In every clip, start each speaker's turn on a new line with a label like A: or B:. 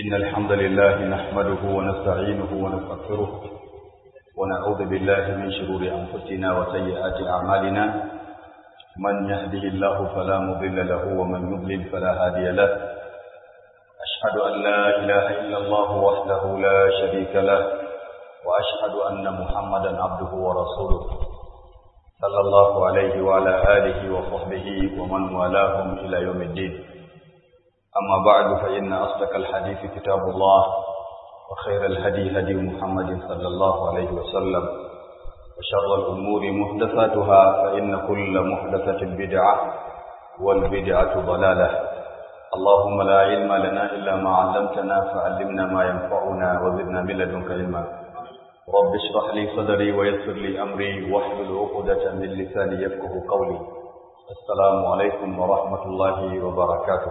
A: إن الحمد لله نحمده ونستعينه ونستغفره ونعوذ بالله من شرور أنفسنا وسيئات أعمالنا من يهده الله فلا مضل له ومن يضلل فلا هادي له أشهد أن لا إله إلا الله وحده لا شريك له وأشهد أن محمدا عبده ورسوله صلى الله عليه وعلى آله وصحبه ومن والاهم إلى يوم الدين أما بعد فإن أصدق الحديث كتاب الله وخير الهدي هدي محمد صلى الله عليه وسلم وشر الأمور محدثاتها فإن كل محدثة بدعة والبدعة ضلالة اللهم لا علم لنا إلا ما علمتنا فعلمنا ما ينفعنا وزدنا من لدنك علما رب اشرح لي صدري ويسر لي أمري واحلل عقدة من لساني يفقه قولي السلام عليكم ورحمة الله وبركاته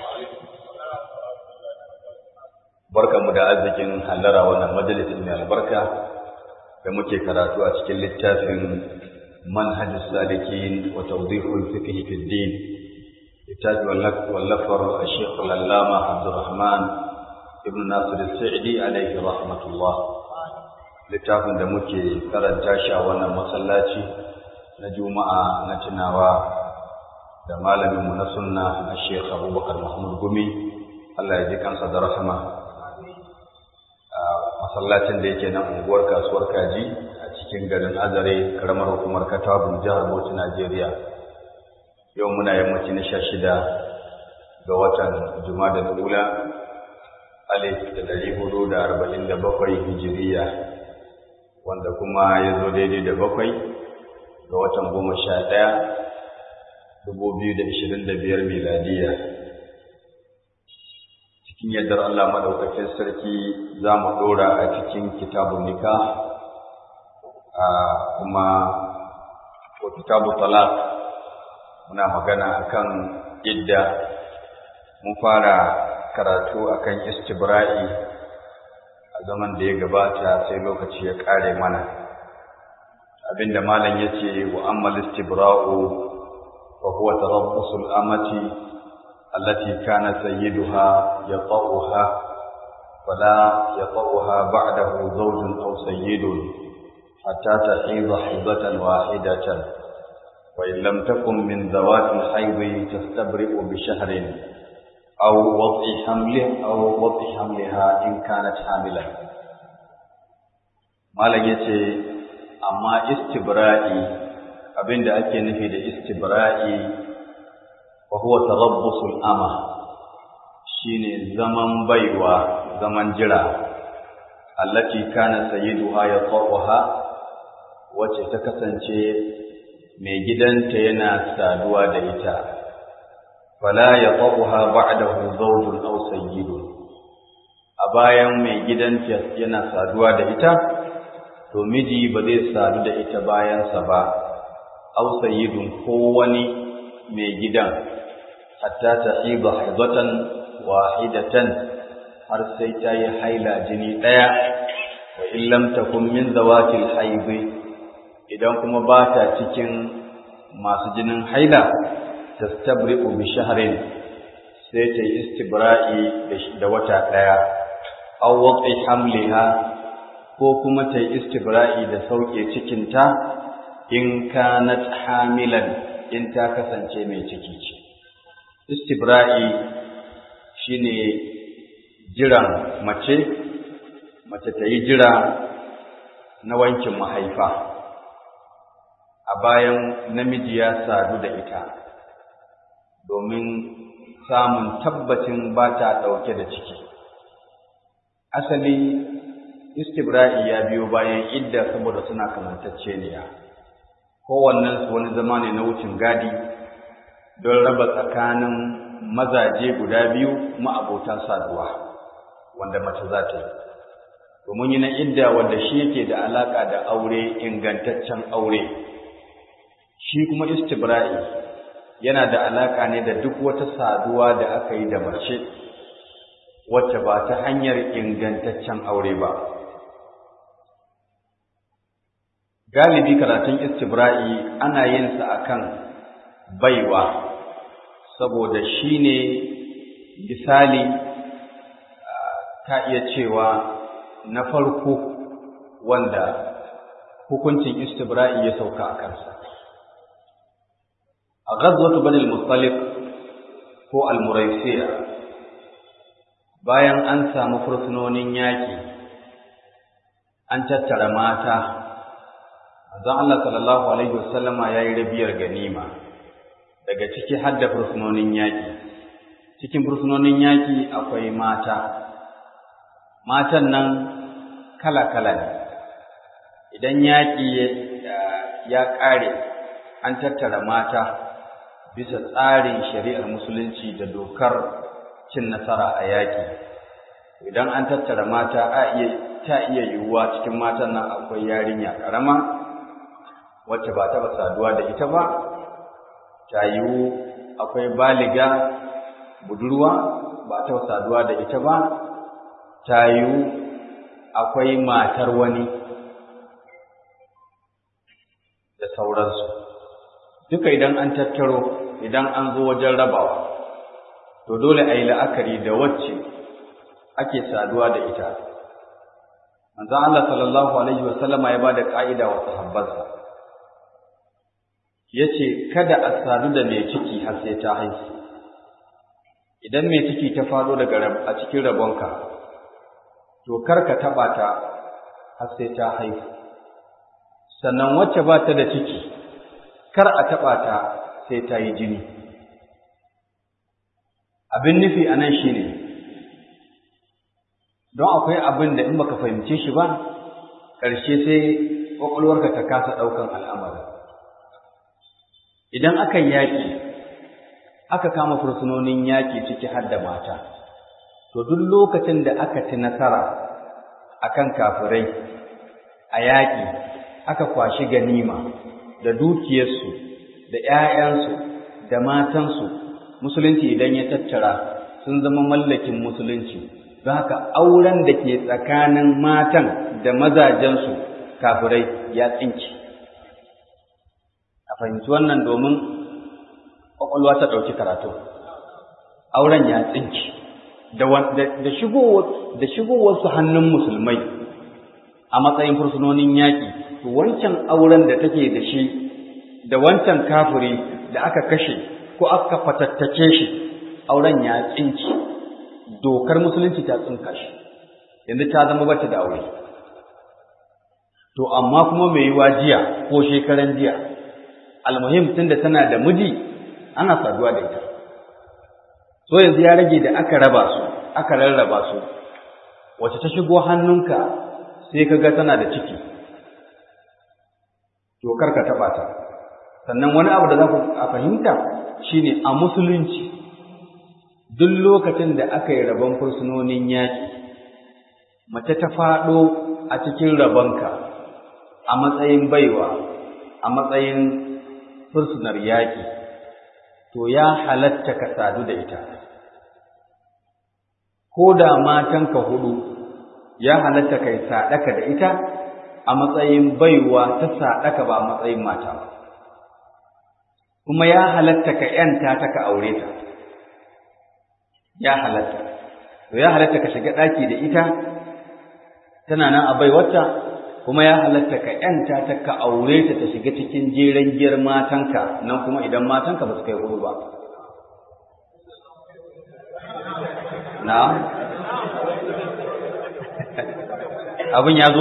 A: barka mu da arzikin hallara wannan majalisin mai albarka da muke karatu a cikin littafin manhajus salikin wa tawdihul fiqh fi din littafi wallafar Sheikh Al-Allama Abdurrahman ibn Nasir al-Sa'di alayhi rahmatullah littafin da muke karanta shi a wannan masallaci na Juma'a na tunawa da malamin mu na sunna Sheikh Abubakar Mahmud Gumi Allah ya ji kansa da rahama masallacin da yake nan unguwar kasuwar kaji a cikin garin azare karamar hukumar katabun jihar bauchi najeriya yau muna yammaci na sha shida ga watan jumada da ula alif da dari hudu da arba'in da bakwai hijiriya wanda kuma ya zo daidai da bakwai ga watan goma sha ɗaya dubu biyu da ishirin da biyar miladiya cikin yardar Allah maɗaukakin sarki za mu ɗora a cikin kitabun nika kuma ko kitabu talak muna magana akan idda mun fara karatu akan istibra'i a zaman da ya gabata sai lokaci ya ƙare mana abinda malam ya ce wa ammal istibra'u wa huwa tarabbusul amati التي كان سيدها يطأها فلا يطأها بعده زوج أو سيد حتى تحيض حيضة واحدة وإن لم تكن من ذوات الحيض تستبرئ بشهر أو وضع حمله أو وضع حملها إن كانت حاملا ما يتي أما استبرائي abin da ake nufi da istibra'i وهو تربص الأمة shine zaman baiwa zaman jira allati kana sayyiduha yaqawaha wacce ta kasance mai gidanta yana saduwa da ita fala yaqawaha ba'dahu zawjun aw sayyidun a bayan mai gidanta yana saduwa da ita to miji ba zai sadu da ita bayansa ba aw sayyidun ko wani mai gidan hatta ta hiba haibatan wahidatan har sai ta yi haila jini ɗaya wa illam takun min zawatil haibi idan kuma ba ta cikin masu jinin haila tastabri'u bi shahrin sai ta yi istibra'i da wata ɗaya aw waqi hamliha ko kuma ta yi istibra'i da sauke cikinta in kanat hamilan in ta kasance mai ciki ce istibra'i shine jiran mace mace ta yi jira na wankin mahaifa a bayan namiji ya sadu da ita domin samun tabbacin ba ta ɗauke da ciki asali istibra'i ya biyo bayan idda saboda suna kamantacceniya kowannensu wani zama ne na wucin gadi don raba tsakanin mazaje guda biyu ma'abotan saduwa wanda mace za ta yi domin yi na idda wanda shi yake da alaƙa da aure ingantaccen aure shi kuma istibra'i yana da alaƙa ne da duk wata saduwa da aka yi da mace wacce ba ta hanyar ingantaccen aure ba galibi karatun istibra'i ana yin sa akan baiwa saboda shi ne misali ta iya cewa na farko wanda hukuncin istibra'i ya sauka a kansa a ghazwatu bani al-muttalib ko al-muraysiya bayan an samu fursunonin yaƙi an tattara mata manzon Allah sallallahu alaihi wasallama yayi rabiyar ganima daga ciki har da fursunonin yaƙi cikin fursunonin yaƙi akwai mata matan nan kala-kala ne idan yaƙi ya ƙare an tattara mata bisa tsarin shari'ar musulunci da dokar cin nasara a yaƙi idan an tattara mata a iya ta iya yiwuwa cikin matan nan akwai yarinya ƙarama wacce ba taɓa saduwa da ita ba ta yiwu akwai baliga budurwa ba taɓa saduwa da ita ba ta yiwu akwai matar wani da sauransu duka idan an tattaro idan an zo wajen rabawa to dole a yi la'akari da wacce ake saduwa da ita manzon Allah sallallahu alaihi wasallama ya bada ka'ida wa sahabbansa yace kada a sadu da mai ciki har sai ta haihu idan mai ciki ta fado daga a cikin rabonka to kar ka taba ta har sai ta haihu sannan wacce ba ta da ciki kar a taba ta sai ta yi jini abin nufi a nan shi ne don akwai abin da in baka fahimce shi ba ƙarshe sai ƙwaƙwalwarka ta kasa ɗaukan al'amari idan aka yaƙi aka kama fursunonin yaƙi ciki har da mata to duk lokacin da aka ci nasara akan kafirai a yaƙi aka kwashi ganima da dukiyarsu da ‘ya'yansu da matansu musulunci idan ya tattara sun zama mallakin musulunci don haka auren da ke tsakanin matan da mazajensu kafirai ya tsinci a fahimci wannan domin ƙwaƙwalwa ta ɗauki karatu auren ya tsinci da shigowarsu hannun musulmai a matsayin fursunonin yaƙi to wancan auren da take da shi da wancan kafiri da aka kashe ko aka fatattake shi auren ya tsinci dokar musulunci ta tsinka shi yanzu ta zama bata da aure to amma kuma mai yiwa jiya ko shekaran jiya almuhim tunda tana da miji ana saduwa da ita so yanzu ya rage da aka raba su aka rarraba su wace ta shigo hannunka sai ka ga tana da ciki to kar ka taba ta sannan wani abu da za ku a fahimta shine a musulunci duk lokacin da aka yi rabon fursunonin yaƙi mace ta faɗo a cikin rabonka a matsayin baiwa a matsayin fursunar yaƙi to ya halatta ka sadu da ita ko da matanka hudu ya halatta kai sadaka da ita a matsayin baiwa ta sadaka ba a matsayin mata ba kuma ya halatta ka ‘yanta ta ka aure ta, ya halatta, to ya halatta ka shiga ɗaki da ita, tana nan a baiwata, kuma ya halatta ka ‘yanta ta ka aure ta ta shiga cikin jeren giyar matanka, nan kuma idan matanka ba su kai hudu ba. Na? Abin ya zo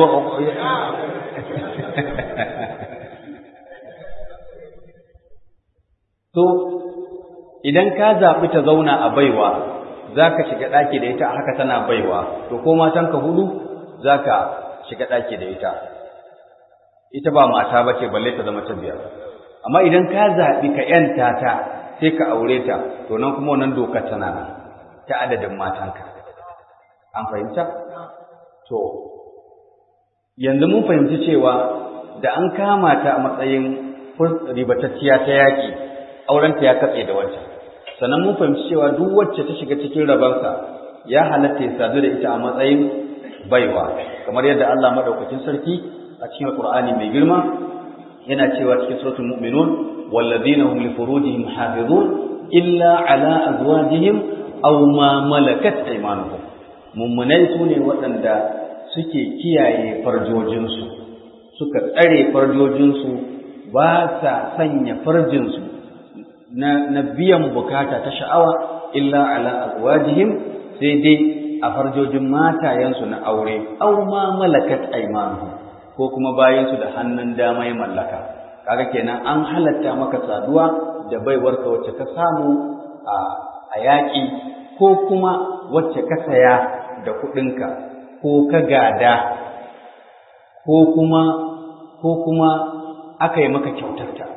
A: To, idan ka zaɓi ta zauna a baiwa, za ka shiga ɗaki da ita haka tana baiwa, to ko matanka hudu za ka shiga ɗaki da ita. Ita ba mata ba ce balle ta zama ta biyar. Amma idan ka zaɓi ka ‘yanta ta sai ka aure ta, to nan kuma wannan dokar tana nan ta adadin matanka. An fahimta? To, yanzu mun fahimci cewa da an kama ta a matsayin ribatacciya ta yaƙi, aurenta ya katse da wancan sannan mun fahimci cewa duk wacce ta shiga cikin rabansa ya halatta ya sadu da ita a matsayin baiwa kamar yadda Allah madaukakin sarki a cikin Qur'ani mai girma yana cewa cikin suratul mu'minun walladhina hum li furujihim hafizun illa ala azwajihim aw ma malakat aymanuhum mummunai su ne waɗanda suke kiyaye farjojinsu suka tsare farjojinsu ba sa sanya farjinsu na, na biyan bukata ta sha'awa illa ala azwajihim sai dai a farjojin matayensu na aure aw ma malakat aymanuhum ko kuma bayansu da hannun dama ya mallaka kaga kenan an halatta maka saduwa da baiwarka wacce ka samu a a yaƙi ko kuma wacce ka saya da kuɗinka ko ka gada ko kuma ko kuma aka yi maka kyautarta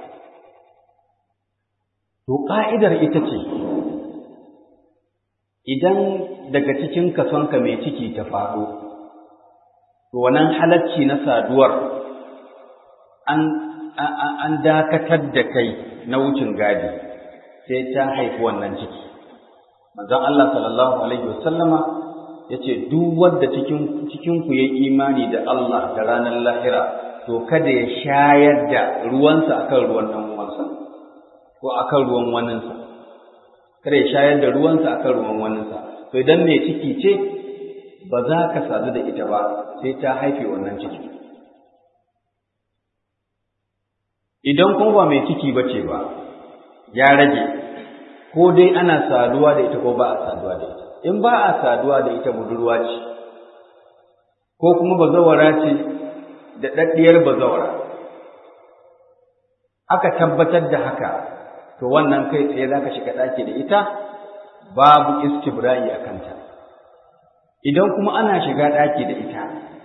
A: to ƙa'idar ita ce idan daga cikin kasonka mai ciki ta faɗo to wannan halacci na saduwar an an dakatar da kai na wucin gadi sai ta haifi wannan ciki manzon Allah sallallahu alaihi wasallama yace duk wanda cikin cikin ku yayi imani da Allah da ranar lahira to kada ya shayar da ruwansa akan ruwan dan uwansa ko akan ruwan waninsa kada ya shayar da ruwansa akan ruwan waninsa to idan mai ciki ce ba za ka sadu da ita ba sai ta haife wannan ciki idan kuma ba mai ciki ba ce ba ya rage ko dai ana saduwa da ita ko ba a saduwa da ita in ba a saduwa da ita budurwa ce ko kuma bazawara ce da ɗaɗɗiyar bazawara aka tabbatar da haka to wannan kai tsaye za ka shiga ɗaki da ita babu istibra'i a kanta idan kuma ana shiga ɗaki da ita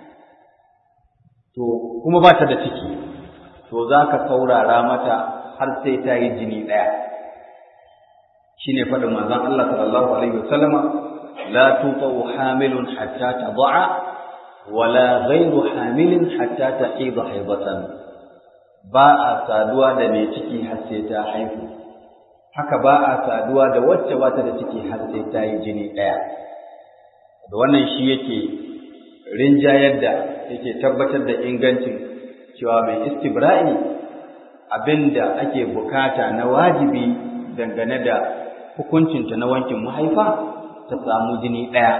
A: to kuma ba ta da ciki to za ka saurara mata har sai ta yi jini ɗaya shi ne faɗin manzon Allah sallallahu alaihi wasallama la tutau hamilun hatta tada'a wala ghairu hamilin hatta tahida haidatan ba a saduwa da mai ciki har sai ta haihu haka ba a saduwa da wacce ba ta da ciki har sai ta yi jini ɗaya da wannan shi yake rinjayar da yake tabbatar da ingancin cewa mai istibra'i abinda ake bukata na wajibi dangane da hukuncinta na wankin mahaifa ta samu jini ɗaya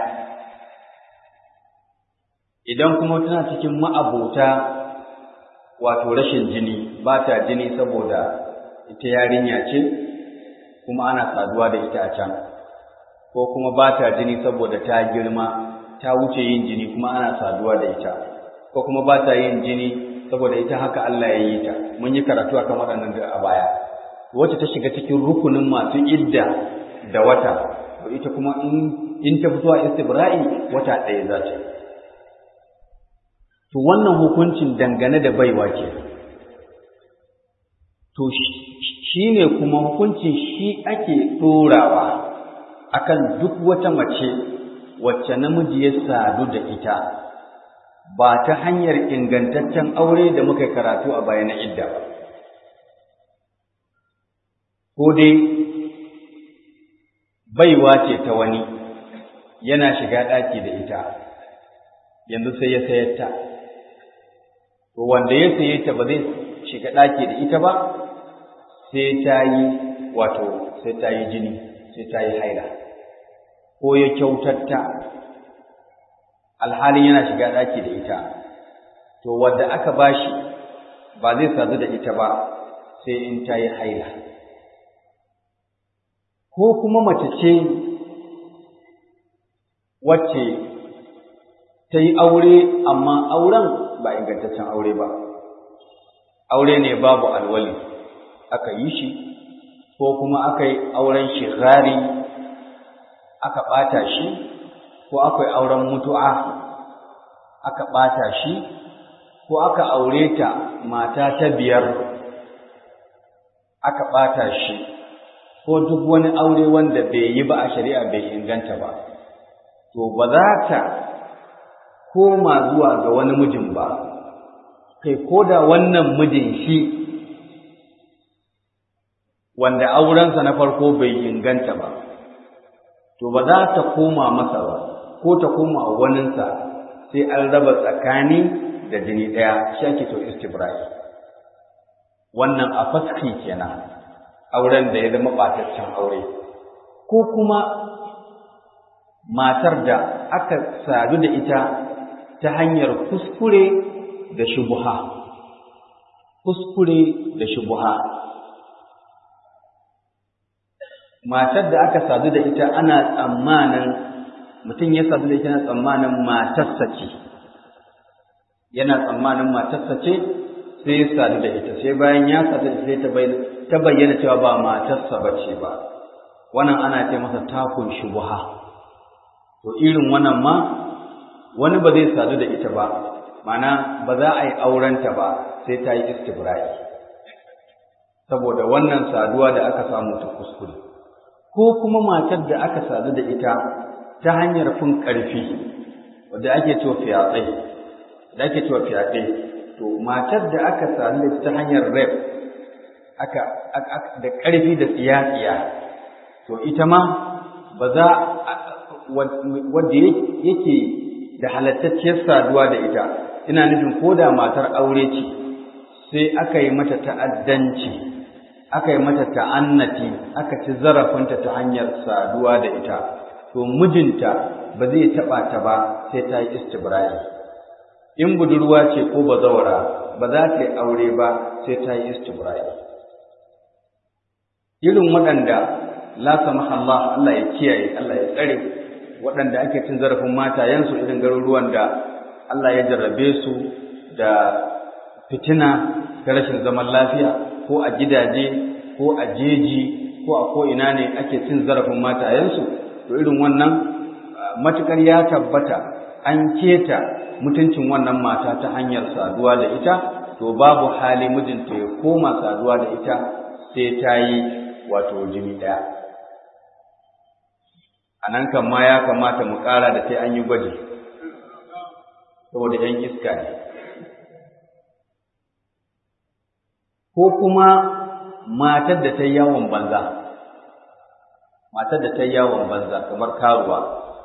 A: idan kuma tana cikin ma'abota wato rashin jini ba ta jini saboda ita yarinya ce kuma ana saduwa da ita a can ko kuma ba ta jini saboda ta girma ta wuce yin jini kuma ana saduwa da ita ko kuma ba ta yin jini saboda ita haka Allah ya yi ta mun yi karatu akan waɗannan da a baya wacce ta shiga cikin rukunin masu idda da wata to ita kuma in in ta fito a istibra'i wata ɗaya za ta to wannan hukuncin dangane da baiwa ke to shi ne kuma hukuncin shi ake ɗorawa akan duk wata mace wacce namiji ya sadu da ita ba ta hanyar ingantaccen aure da muka karatu a baya na idda ba ko dai baiwa ce ta wani yana shiga ɗaki da ita yanzu sai ya sayar ta to wanda ya saye ta ba zai shiga ɗaki da ita ba sai ta yi wato sai ta yi jini sai ta yi haila ko ya kyautatta alhalin yana shiga ɗaki da ita to wanda aka bashi ba zai sadu da ita ba sai in ta yi haila ko kuma mace ce wacce ta yi aure amma auren ba ingantaccen aure ba aure ne babu alwali aka yi shi ko kuma aka yi auren shigari aka ɓata shi ko aka yi auren mutu'a aka ɓata shi ko aka aure ta mata ta biyar aka ɓata shi ko duk wani aure wanda bai yi ba a shari'a bai inganta ba to ba za ta koma zuwa ga wani mijin ba kai ko da wannan mijin shi wanda aurensa na farko bai inganta ba to ba za ta koma masa ba ko ta koma waninsa sai an raba tsakani da jini ɗaya shi ake to istibrai wannan a faski kenan auren da ya zama ɓataccen aure ko kuma matar da aka sadu da ita ta hanyar kuskure da shubuha kuskure da shubuha matar da aka sadu da ita ana tsammanin mutum ya sadu da ita yana tsammanin matarsa ce yana tsammanin matarsa ce sai ya sadu da ita sai bayan ya sadu da ita ta bayyana cewa ba matarsa ba ce ba wannan ana ce masa takun shubuha to irin wannan ma wani ba zai sadu da ita ba mana ba za a yi aurenta ba sai ta yi istibra'i saboda wannan saduwa da aka samu ta kuskure ko kuma matar da aka sadu da ita ta hanyar fin ƙarfi wadda ake cewa fyaɗe da ake cewa fyaɗe to matar da aka sadu da ita ta hanyar rep aka da ƙarfi da tsiya-tsiya to ita ma ba za wadda yake da halattacciyar saduwa da ita ina nufin ko da matar aure ce sai aka yi mata ta'addanci aka yi mata ta'annati aka ci zarafinta ta hanyar saduwa da ita to mijinta ba zai taɓa ta ba sai ta yi istibra'i in budurwa ce ko bazawara ba za ta yi aure ba sai ta yi istibra'i irin waɗanda la samaha Allah Allah ya kiyaye Allah ya tsare waɗanda ake cin zarafin matayensu irin garuruwan da Allah ya jarrabe su da fitina ta rashin zaman lafiya ko a gidaje ko a jeji ko a ko'ina ne ake cin zarafin matayensu to irin wannan matukar ya tabbata an keta mutuncin wannan mata ta hanyar saduwa da ita to babu hali mijinta ya koma saduwa da ita sai ta yi wato jini ɗaya a nan kan ma ya kamata mu ƙara da sai an yi gwaji saboda ‘yan iska ne ko kuma matar da ta yi yawon banza matar da ta yi yawon banza kamar karuwa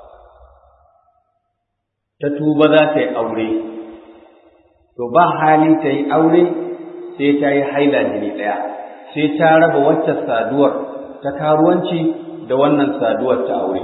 A: ta tuba za ta yi aure to ba hali ta yi aure sai ta yi haila jini ɗaya sai ta raba wacce saduwar ta karuwanci da wannan saduwar ta aure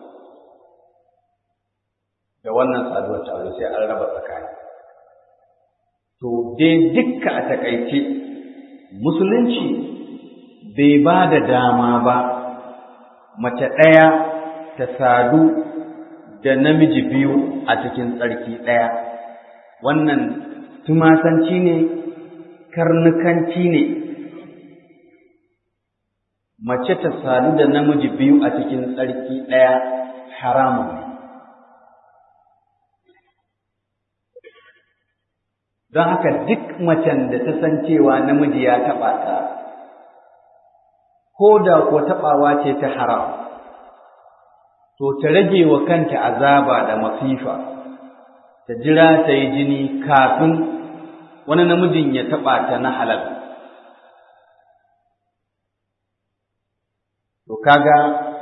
A: da wannan saduwar ta aure sai an raba tsakani to dai dukka a takaice musulunci bai ba da dama ba mace ɗaya ta sadu da namiji biyu a cikin tsarki ɗaya wannan tumasanci ne karnukanci ne mace ta sadu da namiji biyu a cikin tsarki ɗaya haramun ne don haka duk macen da ta san cewa namiji ya taɓa ta ko da ko taɓawa ce ta haram to ta rage wa kanta azaba da masifa ta jira ta yi jini kafin wani namijin ya taɓa ta na halal to kaga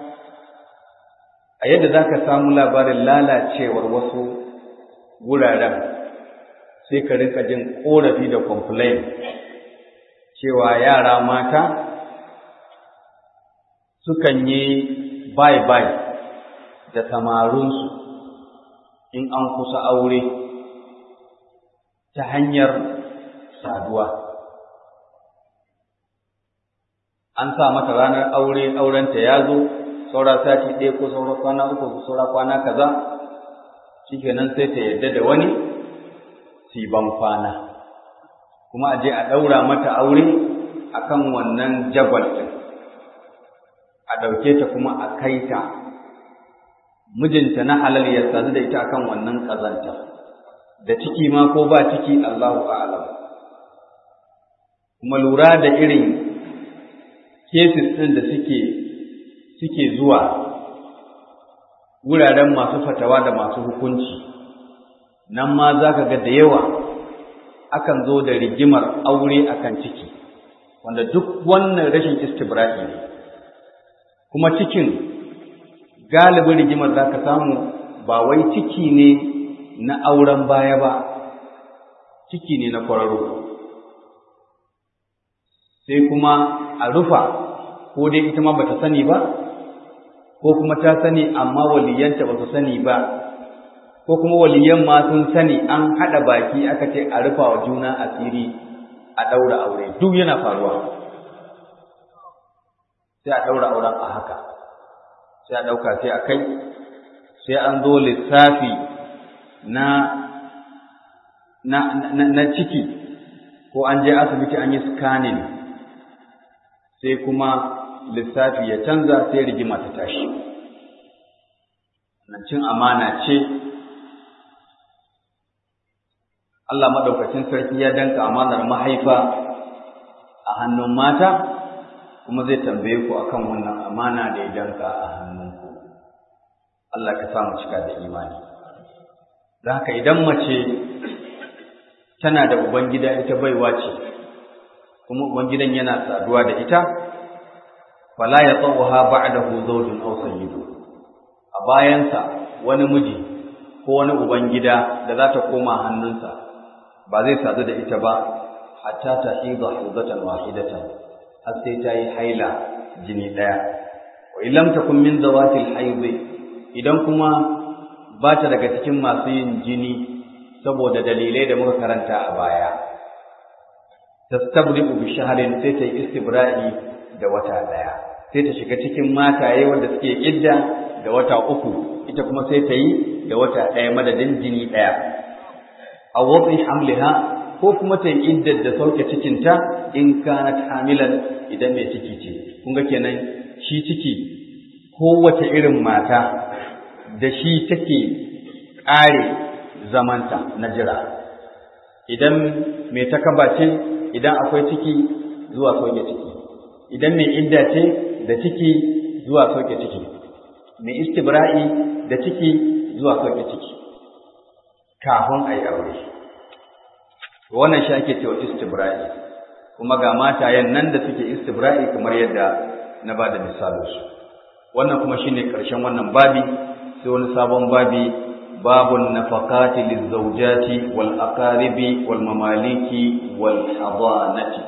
A: a yadda za ka samu labarin lalacewar wasu wuraren sai ka rinka jin ƙorafi da complain cewa yara mata sukan yi bye-bye da samarinsu in an kusa aure ta hanyar saduwa. An sa mata ranar aure aurenta ya zo, saura sati ɗaya ko saura kwana uku ko saura kwana kaza, shikenan sai ta yarda da wani si ban kwana. Kuma a je a ɗaura mata aure akan wannan jagwal ɗin. a ɗauke ta kuma a kai ta mijinta na halal ya sadu da ita akan wannan ƙazanta da ciki ma ko ba ciki Allahu a'lam kuma lura da irin cases ɗin da suke suke zuwa wuraren masu fatawa da masu hukunci nan ma za ka ga da yawa akan zo da rigimar aure akan ciki wanda duk wannan rashin istibra'i ne kuma cikin galibin rigimar za ka samu ba wai ciki ne na auren baya ba ciki ne na kwararo sai kuma a rufa ko dai ita ma bata sani ba ko kuma ta sani amma waliyanta ba su sani ba ko kuma waliyan ma sun sani an haɗa baki aka ce a rufa wa juna asiri a ɗaura aure duk yana faruwa sai a ɗaura auren a haka sai a ɗauka sai a kai sai an zo lissafi na na, na, na ciki ko an je asibiti an yi scanning sai kuma lissafi ya canza sai rigima ta tashi nan cin amana ce Allah madaukakin sarki ya danka amanar mahaifa a hannun mata kuma zai tambaye ku akan wannan amana da ya danka a hannunku Allah ka samu cika da imani da haka idan mace tana da ubangida ita baiwa ce kuma ubangidan yana saduwa da ita fala ya tsawaha ba'dahu zawjun aw sayyidu a bayansa wani miji ko wani ubangida da za ta koma hannunsa ba zai sadu da ita ba hatta ta hidha hidatan wahidatan har sai ta yi haila jini daya wa illam takun min zawatil haid idan kuma ba ta daga cikin masu yin jini saboda dalilai da muka karanta a baya tastabri'u bi shahrin sai ta yi istibra'i da wata daya sai ta shiga cikin mataye wanda suke idda da wata uku ita kuma sai ta yi da wata daya madadin jini daya a watsi hamliha ko kuma ta yi iddar da sauke cikinta in kanat hamilan idan mai ciki ce kun ga kenan shi ciki kowace irin mata da shi take ƙare zamanta na jira idan mai takaba ce idan akwai ciki zuwa sauke ciki idan mai idda ce da ciki zuwa sauke ciki mai istibra'i da ciki zuwa sauke ciki kafin a yi aure wannan shi ake cewa istibra'i kuma ga matayen nan da suke istibra'i kamar yadda na ba da misalinsu wannan kuma shine ƙarshen wannan babi sai wani sabon babi babun nafaqati lizawjati wal aqaribi wal mamaliki wal hadanati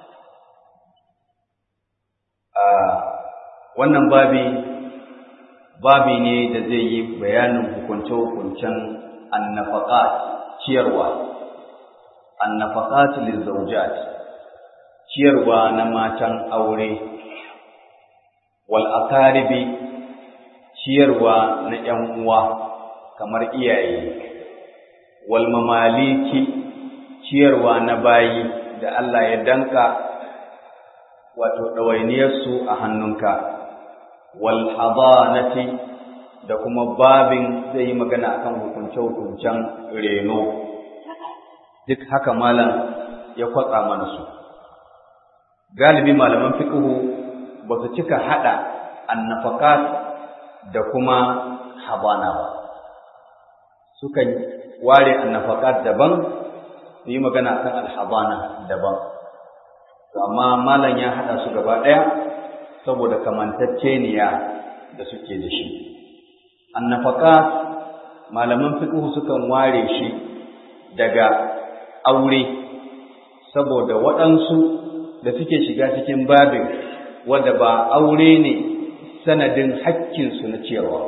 A: wannan babi babi ne da zai yi bayanin hukunce-hukuncen annafaqat ciyarwa annafaqat lizawjat ciyarwa na matan aure wal aqaribi ciyarwa na ƴan uwa kamar iyaye wal mamaliki ciyarwa na bayi da Allah ya danka wato ɗawainiyarsu a hannunka wal hadanati da kuma babin zai yi magana akan hukunce-hukuncen reno duk haka malam ya kwatsa mana su galibi malaman fiqhu ba su cika hada annafakat da kuma habana ba sukan ware annafakat daban su yi magana akan alhabana daban amma malam ya hada su gaba daya saboda kamantacceniya da suke da shi annafakat malaman fiqh sukan ware shi daga aure saboda waɗansu da suke shiga cikin babin wanda ba aure ne sanadin haƙƙinsu na ciyarwa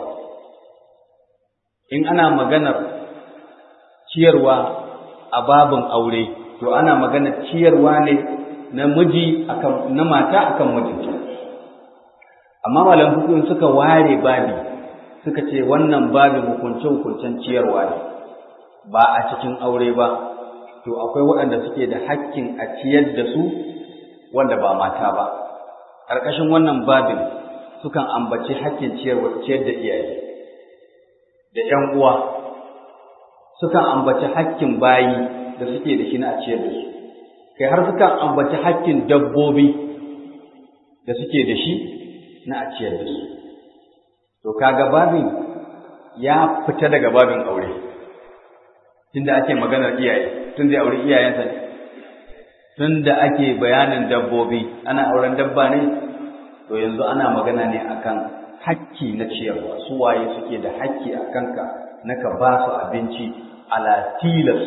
A: in ana maganar ciyarwa a babin aure to ana maganar ciyarwa ne na miji akan na mata akan mijinta amma malam hukun suka ware babi suka ce wannan babin hukunce hukuncen ciyarwa ne ba a cikin aure ba to akwai waɗanda suke da hakkin a ciyar da su wanda ba mata ba ƙarƙashin wannan babin sukan ambaci hakkin ciyarwa ciyar da iyaye da ƴan uwa sukan ambaci hakkin bayi da suke da shi na a ciyar da su kai har sukan ambaci hakkin dabbobi da suke da shi na a ciyar da su to kaga babin ya fita daga babin aure tunda ake maganar iyaye tun da aure iyayensa ne tun da ake bayanin dabbobi ana auren dabba ne to yanzu ana magana ne akan hakki na ciyarwa su waye suke da hakki a kanka na ka ba su abinci ala tilas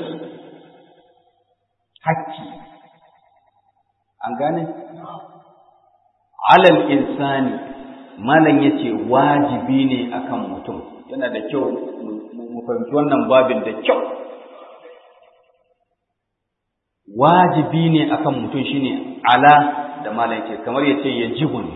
A: hakki an gane alal insani malam yace wajibi ne akan mutum yana da kyau mu fahimci wannan babin da kyau wajibi ne akan mutum shine ala da malam yace kamar yace yajibu ne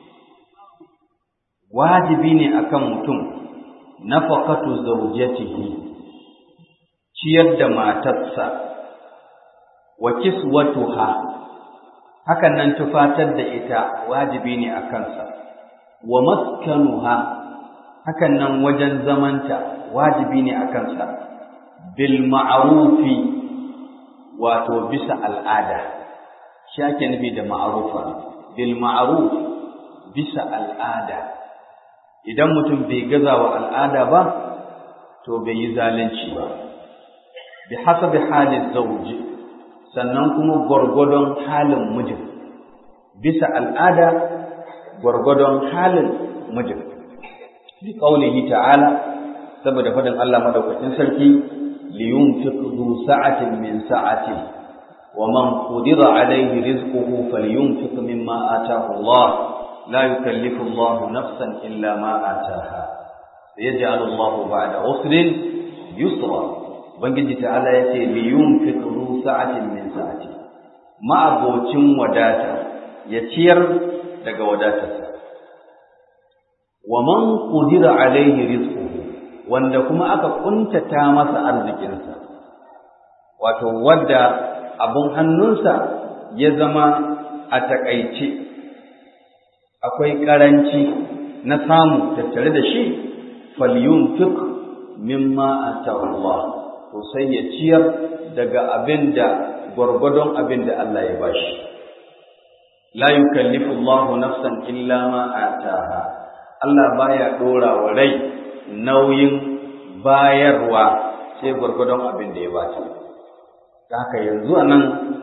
A: wajibi ne akan mutum nafaqatu zawjatihi ciyar da matarsa wa kiswatuha hakan nan tufatar da ita wajibi ne a kansa wa maskanuha hakan nan wajen zamanta wajibi ne a kansa bil ma'rufi wato bisa al'ada shi ake nufi da ma'rufa bil ma'ruf bisa al'ada idan mutum bai gaza wa al'ada ba to bai yi zalunci ba bi hasabi halin zawji sannan kuma gwargwadon halin mijin bisa al'ada gwargwadon halin mijin bi qaulihi ta'ala saboda fadin Allah madaukakin sarki li yunfiq du sa'atin min sa'ati wa man qudira alayhi rizquhu falyunfiq mimma ataahu Allah la yukallifu Allah nafsan illa ma ataaha sayaj'alu Allah ba'da usrin yusra Ubangiji ta'ala ya ce liyun fikru sa'atin min sa'ati ma'abocin wadata ya ciyar daga wadatarsa wa man qudira alaihi rizquhu wanda kuma aka kuntata masa arzikinsa wato wadda abun hannunsa ya zama a takaice akwai karanci na samu tattare da shi falyunfiq mimma atahu Allah to sai ya ciyar daga abin da gwargwadon abin da Allah ya bashi la yukallifu Allahu nafsan illa ma ataha Allah baya dora wa rai nauyin bayarwa sai gwargwadon abin da ya bata haka yanzu anan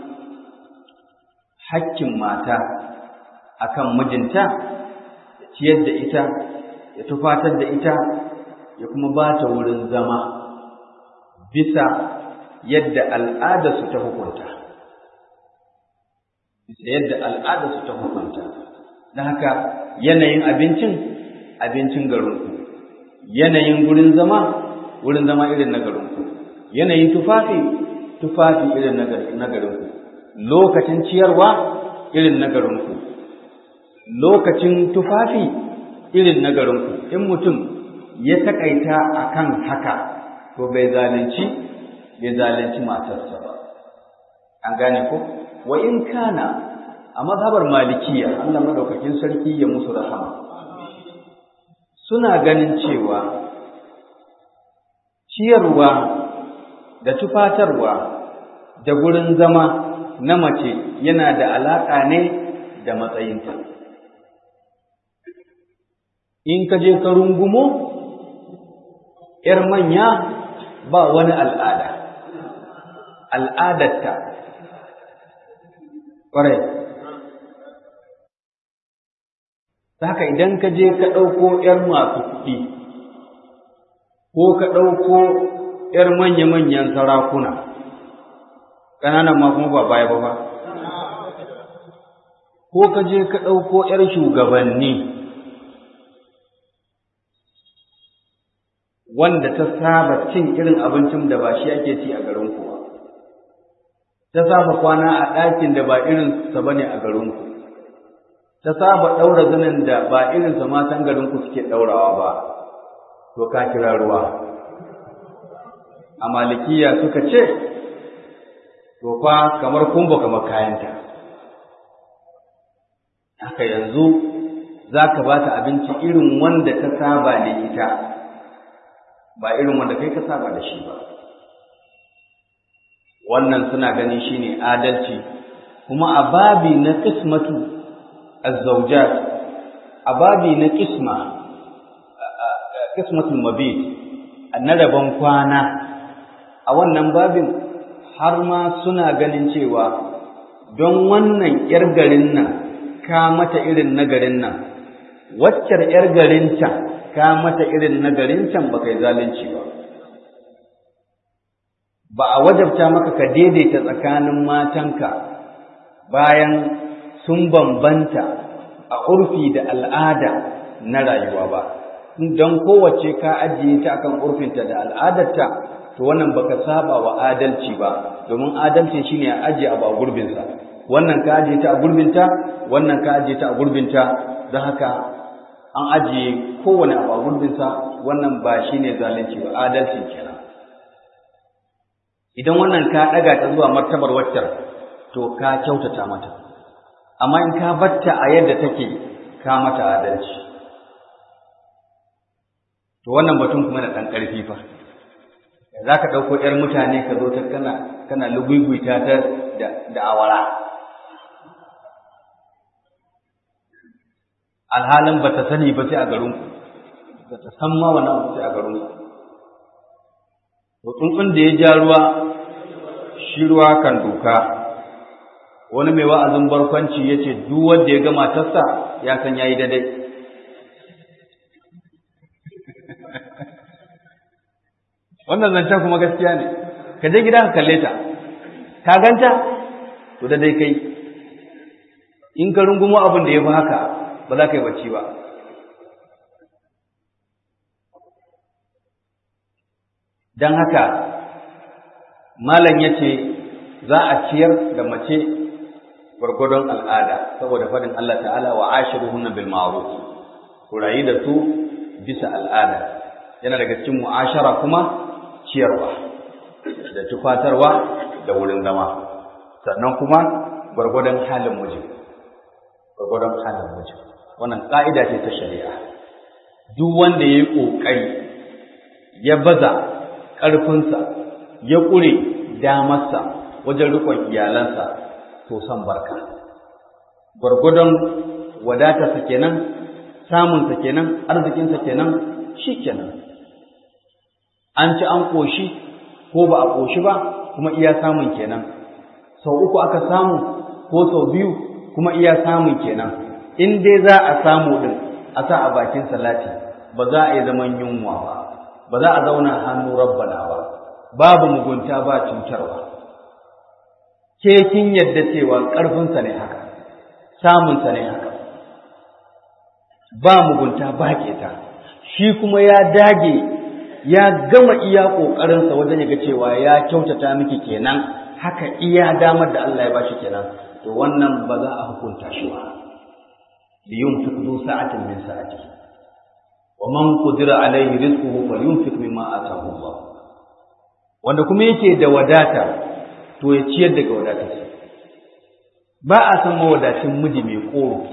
A: hakkin mata akan mijinta ya ciyar da ita ya tufatar da ita ya kuma bata wurin zama bisa yadda al'adarsu ta hukunta bisa yadda al'adarsu ta hukunta don haka yanayin abincin abincin garinku yanayin gurin zama wurin zama irin na garinku yanayin tufafi tufafi irin na garinku lokacin ciyarwa irin na garinku lokacin tufafi irin na garinku in mutum ya takaita akan haka to bai zalunci bai zalunci matarsa ba an gane ko wa in kana a mazhabar malikiya Allah madaukakin sarki ya musu rahama suna ganin cewa ciyarwa da tufatarwa da gurin zama na mace yana da alaƙa ne da matsayinta in ka je ka rungumo ‘yar manya ba wani al'ada, al'adarta, ƙwarai. Haka idan ka je ka ɗauko ‘yar masu kuɗi, ko ka ɗauko ‘yar manya-manyan sarakuna, ƙananan ma kuma ba baya ba ba, ko ka je ka ɗauko ‘yar shugabanni. wanda ta saba cin irin abincin da ba shi ake ci a garin ku ba ta saba kwana a ɗakin da ba irin sa bane a garin ku ta saba ɗaura zanen da ba irin sa matan garin ku suke ɗaurawa ba to ka kira ruwa a malikiya suka ce to fa kamar kumba kamar kayanta haka yanzu za ka ba ta abinci irin wanda ta saba ne ita ba irin wanda kai ka saba da shi ba wannan suna ganin shine adalci kuma a babi na qismatu az-zawjat a babi na qisma qismatul mabit na rabon kwana a wannan babin har ma suna ganin cewa don wannan yar garin nan ka mata irin na garin nan waccar yar garin can ka mata irin na garin can ba kai zalunci ba ba a wajabta maka ka daidaita tsakanin matanka bayan sun bambanta a urfi da al'ada na rayuwa ba don kowace ka ajiye ta akan urfinta da al'adarta to wannan baka saba wa adalci ba domin adalci shine a ajiye abu a gurbinsa wannan ka ajiye ta a gurbinta wannan ka ajiye ta a gurbinta don haka an ajiye kowane abu a gurbinsa wannan ba shine zalunci ba adalci kenan idan wannan ka ɗaga ta zuwa martabar waccar to ka kyautata mata amma in ka batta a yadda take ka mata adalci to wannan batun kuma da ɗan ƙarfi fa za ka ɗauko ‘yar mutane ka zo ta kana kana lugugwita ta da awara alhalin ba ta sani ba sai a garinku ba ta san ma wani abu sai a garinku to tsuntsun da ya ja ruwa shi ruwa kan doka wani mai wa'azin barkwanci ya ce duk wanda ya ga matarsa ya san ya yi daidai wannan zancen kuma gaskiya ne ka je gida ka kalle ta ka ganta to da dai kai in ka rungumo abin da ya fi haka ba za ka yi bacci ba don haka malam ya ce za a ciyar da mace gwargwadon al'ada saboda faɗin Allah ta'ala wa ashiruhunna bil ma'ruf ku rayu da su bisa al'ada yana daga cikin mu'ashara kuma ciyarwa da tufatarwa da wurin zama sannan kuma gwargwadon halin miji gwargwadon halin miji wannan ƙa'ida ce ta shari'a duk wanda ya yi ƙoƙari ya baza ƙarfinsa ya ƙure damarsa wajen riƙon iyalansa to san barka gwargwadon wadatarsa kenan samunsa kenan arzikinsa kenan shi kenan an ci an ƙoshi ko ba a ƙoshi ba kuma iya samun kenan sau uku aka samu ko sau biyu kuma iya samun kenan in dai za a samu ɗin a sa a bakin salati ba za a yi zaman yunwa ba ba za a zauna hannu rabbana ba babu mugunta ba cutarwa ke kin yadda cewa ƙarfinsa ne haka samunsa ne haka ba mugunta ba keta shi kuma ya dage ya gama iya ƙoƙarinsa wajen ya ga cewa ya kyautata miki kenan haka iya damar da Allah ya bashi kenan to wannan ba za a hukunta shi ba liyun fiqdu sa'atin min sa'ati wa man qudira alayhi rizquhu falyunfiq mimma ataahu Allah wanda kuma yake da wadata to ya ciyar daga wadatarsa ba a san mawadacin miji mai koro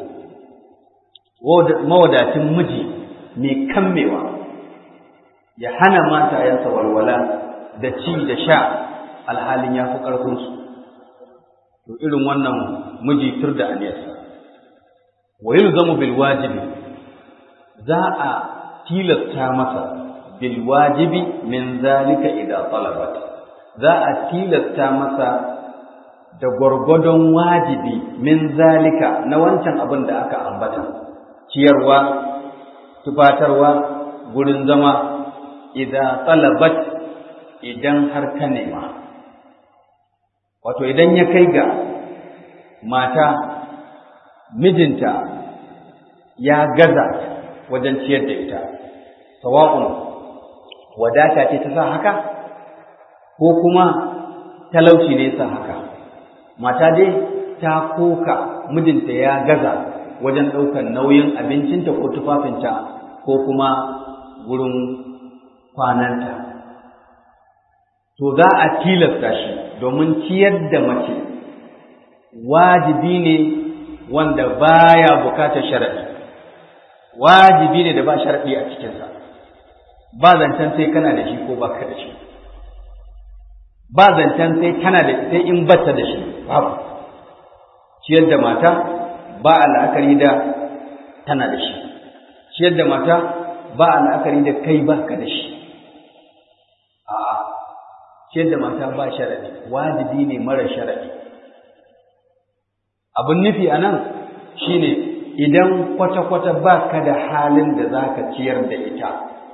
A: mawadacin miji mai kammewa ya hana matayensa walwala da ci da sha alhalin ya fi ƙarfinsu to irin wannan miji tur da aniyarsa wa yulzamu bil wajibi za a tilasta masa bil wajibi min zalika idza talabat za a tilasta masa da gwargwadon wajibi min zalika na wancan abin da aka ambata ciyarwa tufatarwa gurin zama idza talabat idan har ka nema wato idan ya kai ga mata mijinta ya gaza wajen ciyar da ita sawa'un wadata ce ta sa haka ko kuma talauci ne sa haka mata dai ta koka mijinta ya gaza wajen ɗaukar nauyin abincinta ko tufafinta ko kuma wurin kwananta to za a tilasta shi domin ciyar da mace wajibi ne wanda baya bukatar sharaɗi wajibi ne da ba sharaɗi a cikinsa ba zancen sai kana da shi ko baka da shi ba zancen sai kana da sai in bata da shi babu ciyar da mata ba a la'akari da tana da shi ciyar da mata ba a la'akari da kai baka da shi a'a ciyar da mata ba sharaɗi wajibi ne mara sharaɗi abin nufi a nan shi ne idan kwata-kwata ba ka da halin da za ka ciyar da ita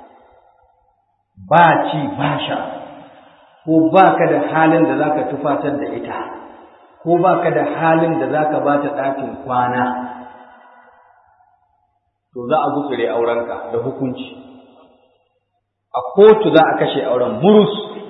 A: ba ci ba sha ko ba ka da halin da za ka tufatar da ita ko ba ka da halin da za ka ba ta ɗakin kwana to za a gutsure aurenka da hukunci a kotu za a kashe auren murus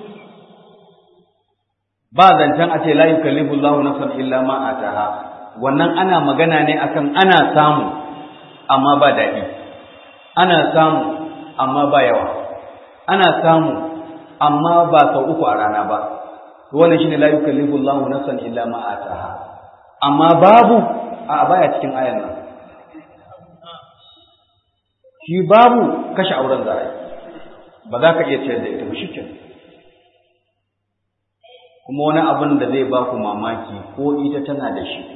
A: ba zancen a ce la yukallifu Allahu nafsan illa ma ataha wannan ana magana ne akan ana samu amma ba daɗi ana samu amma ba yawa ana samu amma ba sau uku a rana ba wannan shine la yukallifu Allahu nafsan illa ma ataha amma babu a baya cikin ayan nan shi babu kashe auren za a yi ba za ka iya ciyar da ita ba shi kuma wani abin da zai ba ku mamaki ko ita tana da shi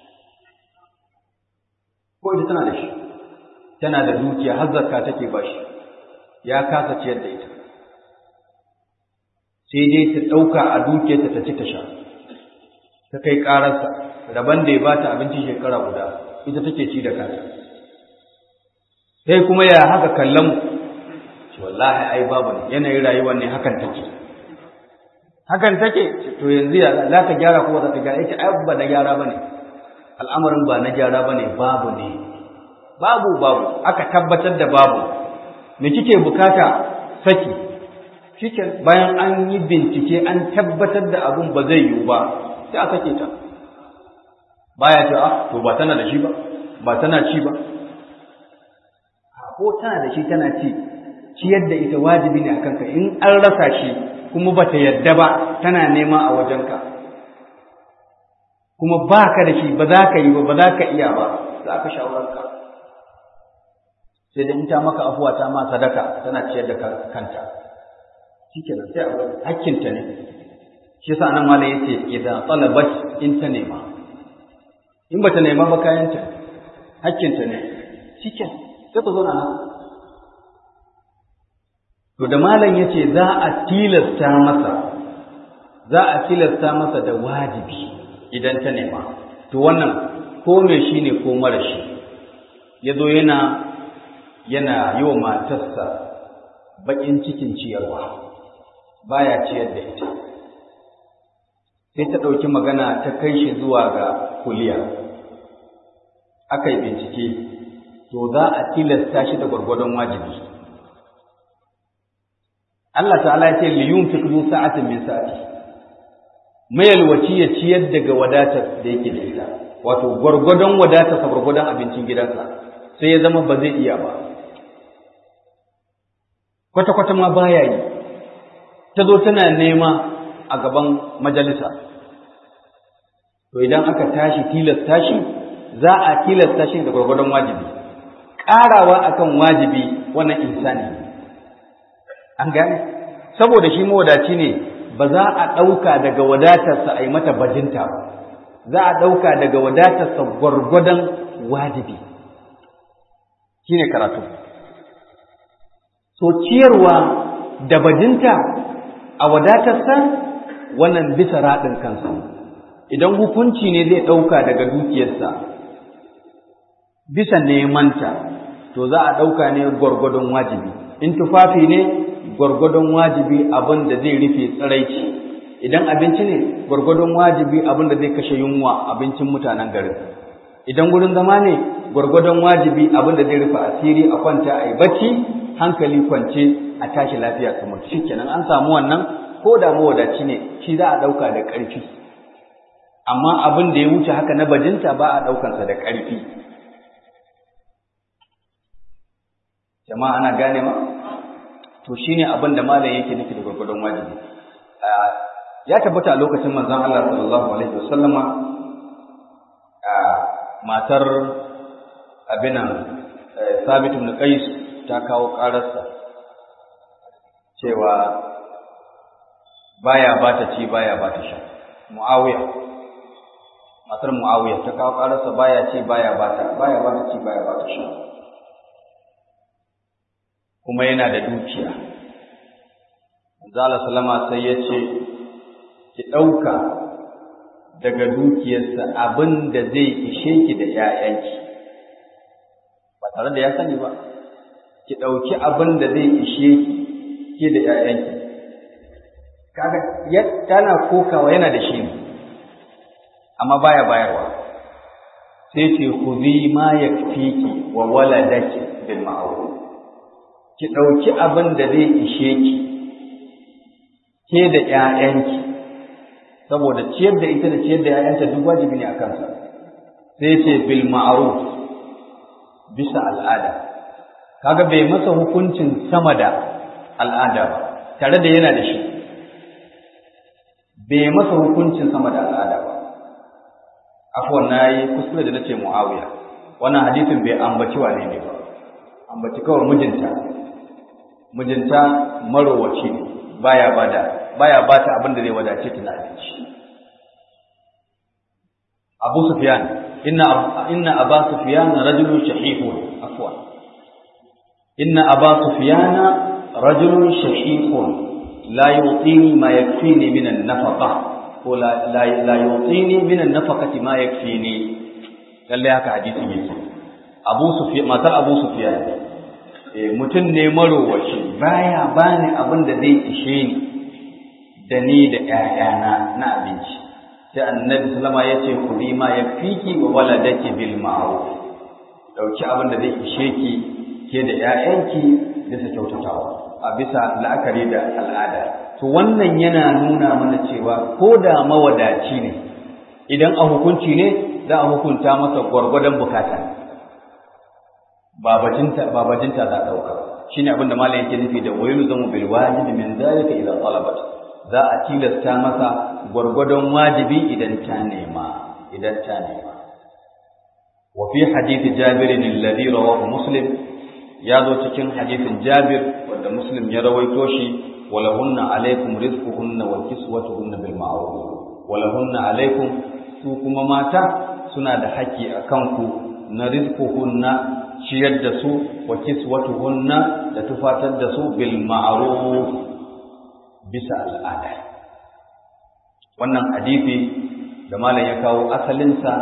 A: ko ita tana da shi tana da dukiya har zakka take ba shi ya kasa ciyar da ita sai dai ta ɗauka a dukiyarta ta ci ta sha ta kai ƙararsa rabon da ya ba ta abinci shekara guda ita take ci da kanta sai kuma ya haka kallon mu wallahi ai babu ne yanayin rayuwar ne hakan take hakan take to yanzu ya za ka gyara ko za ka gyara ita ai ba na gyara bane al'amarin ba na gyara bane babu ne babu babu aka tabbatar da babu me kike bukata saki shike bayan an yi bincike an tabbatar da abun ba zai yiwu ba sai a sake ta baya ce ah to ba tana da shi ba ba tana ci ba ko tana da shi tana ci ciyar da ita wajibi ne a kanka in an rasa shi kuma bata yadda ba tana nema a wajenka kuma ba ka da shi ba za ka yi ba ba za ka iya ba za ka shawararka sai da in ta maka afuwa ta ma sadaka tana ciyar da kanta shi ke nan sai a hakkinta ne shi sa nan malam yace idan talabat in ta nema in bata nema ba kayanta hakkinta ne shi ke sai ku zauna haka To da malam ya ce za a tilasta masa, za a tilasta masa da wajibi idan ta nema, to wannan ko mai shi ne ko mara shi, ya zo yana yana yi wa matarsa baƙin cikin ciyarwa, baya ciyar da ita. Sai ta ɗauki magana ta kai shi zuwa ga kuliya, aka yi bincike, to za a tilasta shi da gwargwadon wajibi. Allah ta'ala ya ce li yunfiq du sa'atin min sa'ati mayalwaci ya ciyar daga wadatar da yake da ita wato gwargwadon wadatar sa gwargwadon abincin gidansa sai ya zama ba zai iya ba kwata kwata ma baya yi ta zo tana nema a gaban majalisa to idan aka tashi tilasta shi za a tilasta shi da gwargwadon wajibi ƙarawa akan wajibi wannan insani ne an gane saboda shi mawadaci ne ba za a ɗauka daga wadatarsa a yi mata bajinta ba za a ɗauka daga wadatarsa gwargwadon wajibi shi ne karatu so ciyarwa da bajinta a wadatarsa wannan bisa raɗin kansa idan hukunci ne zai ɗauka daga dukiyarsa bisa nemanta to za a ɗauka ne gwargwadon wajibi in tufafi ne gwargwadon wajibi abin da zai rufe tsiraici idan abinci ne gwargwadon wajibi abin da zai kashe yunwa abincin mutanen garin idan gurin zama ne gwargwadon wajibi abin da zai rufe asiri a kwanta a yi bacci hankali kwance a tashi lafiya kamar shi kenan an samu wannan ko da mawadaci ne shi za a ɗauka da ƙarfi amma abin da ya wuce haka na bajinta ba a ɗaukansa da ƙarfi jama'a ana gane ma to shine abin da malam yake nufi da gurgurdon wajibi ya tabbata a lokacin manzon Allah sallallahu alaihi wasallama matar abinan Sabit ibn Qais ta kawo ƙararsa cewa baya ba ta ci baya ba ta sha Muawiya matar Muawiya ta kawo ƙararsa baya ci baya ba ta baya ba ta ci baya ba ta sha kuma yana da dukiya Zala salama sai ya ce ki ɗauka daga dukiyarsa abin da zai ishe ki da ‘ya'yanki ba tare da ya sani ba ki ɗauki abin da zai ishe ki da ‘ya'yanki kaga tana kokawa yana da shi ne amma baya bayarwa sai ce ku zi ma ya ki wa waladaki bil ma'ruf ki dauki abin da zai ishe ki ke da ƴaƴanki saboda ciyar da ita da ciyar da ƴaƴanta duk wajibi ne a kansa sai ce bil ma'ruf bisa al'ada kaga bai masa hukuncin sama da al'ada ba tare da yana da shi bai masa hukuncin sama da al'ada ba afwan nayi kuskure da nace muawiya wannan hadisin bai ambaci wane ne ba ambaci kawai mijinta mijinta marowaci ne baya bada baya bata abin da zai wadace ta na abinci Abu Sufyan inna inna Aba Sufyan rajulun shahihun afwan inna Aba Sufyan rajulun shahihun la yu'tini ma yakfini min an-nafaqa ko la la yu'tini min an-nafaqati ma yakfini lalle haka hadisi yake Abu Sufyan matar Abu Sufyan eh mutum ne marowaci baya bani abin da zai ishe ni da ni da ƴaƴana na abinci sai annabi sallama ya ce ku bi ma ya fiki wa waladaki bil ma'ruf dauki abin da zai ishe ki ke da ƴaƴanki bisa kyautatawa a bisa la'akari da al'ada to wannan yana nuna mana cewa ko da mawadaci ne idan a hukunci ne za a hukunta masa gwargwadon bukata babajinta babajinta za a dauka shine abin da malam yake nufi da wayu zamu bil wajibi min zalika idan talabat za a tilasta masa gwargwadon wajibi idan ta nema idan ta nema wa fi hadith jabir alladhi rawahu muslim ya zo cikin hadithin jabir wanda muslim ya rawaito shi walahunna alaikum rizquhunna wa kiswatuhunna bil ma'ruf walahunna alaikum su kuma mata suna da haƙƙi a kanku na rizquhunna ciyar da su wa kiswatuhunna da tufatar da su bil ma'ruf bisa al'ada wannan hadisi da malam ya kawo asalinsa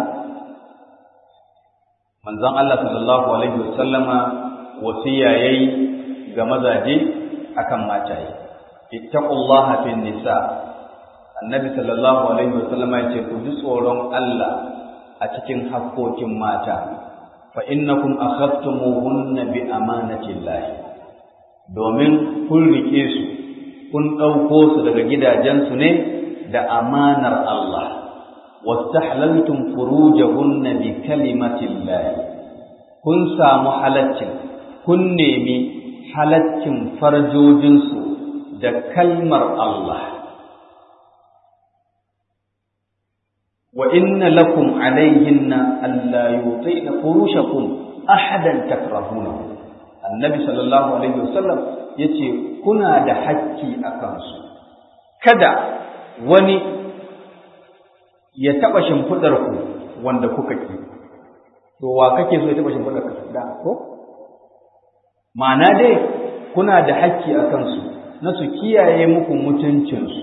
A: manzon Allah sallallahu alaihi wasallama wasiya yayi ga mazaje akan mataye ittaqullaha fin nisa annabi sallallahu alaihi wasallama ya ce ku ji tsoron Allah a cikin hakkokin mata fa innakum akhadtumuhunna bi amanatillahi domin kun rike su kun ɗauko su daga gidajensu ne da amanar Allah wastahlaltum furujahunna bi kalimatillahi kun samu halaccin kun nemi halaccin farjojinsu da kalmar Allah wa inna lakum alayhinna alla yutina furushakum ahadan takrahunahu annabi sallallahu alaihi wasallam yace kuna da hakki a kansu kada wani ya taba shimfidar ku wanda kuka ki to wa kake so ya taba shimfidar ka da ko ma'ana dai kuna da hakki a kansu na su kiyaye muku mutuncinsu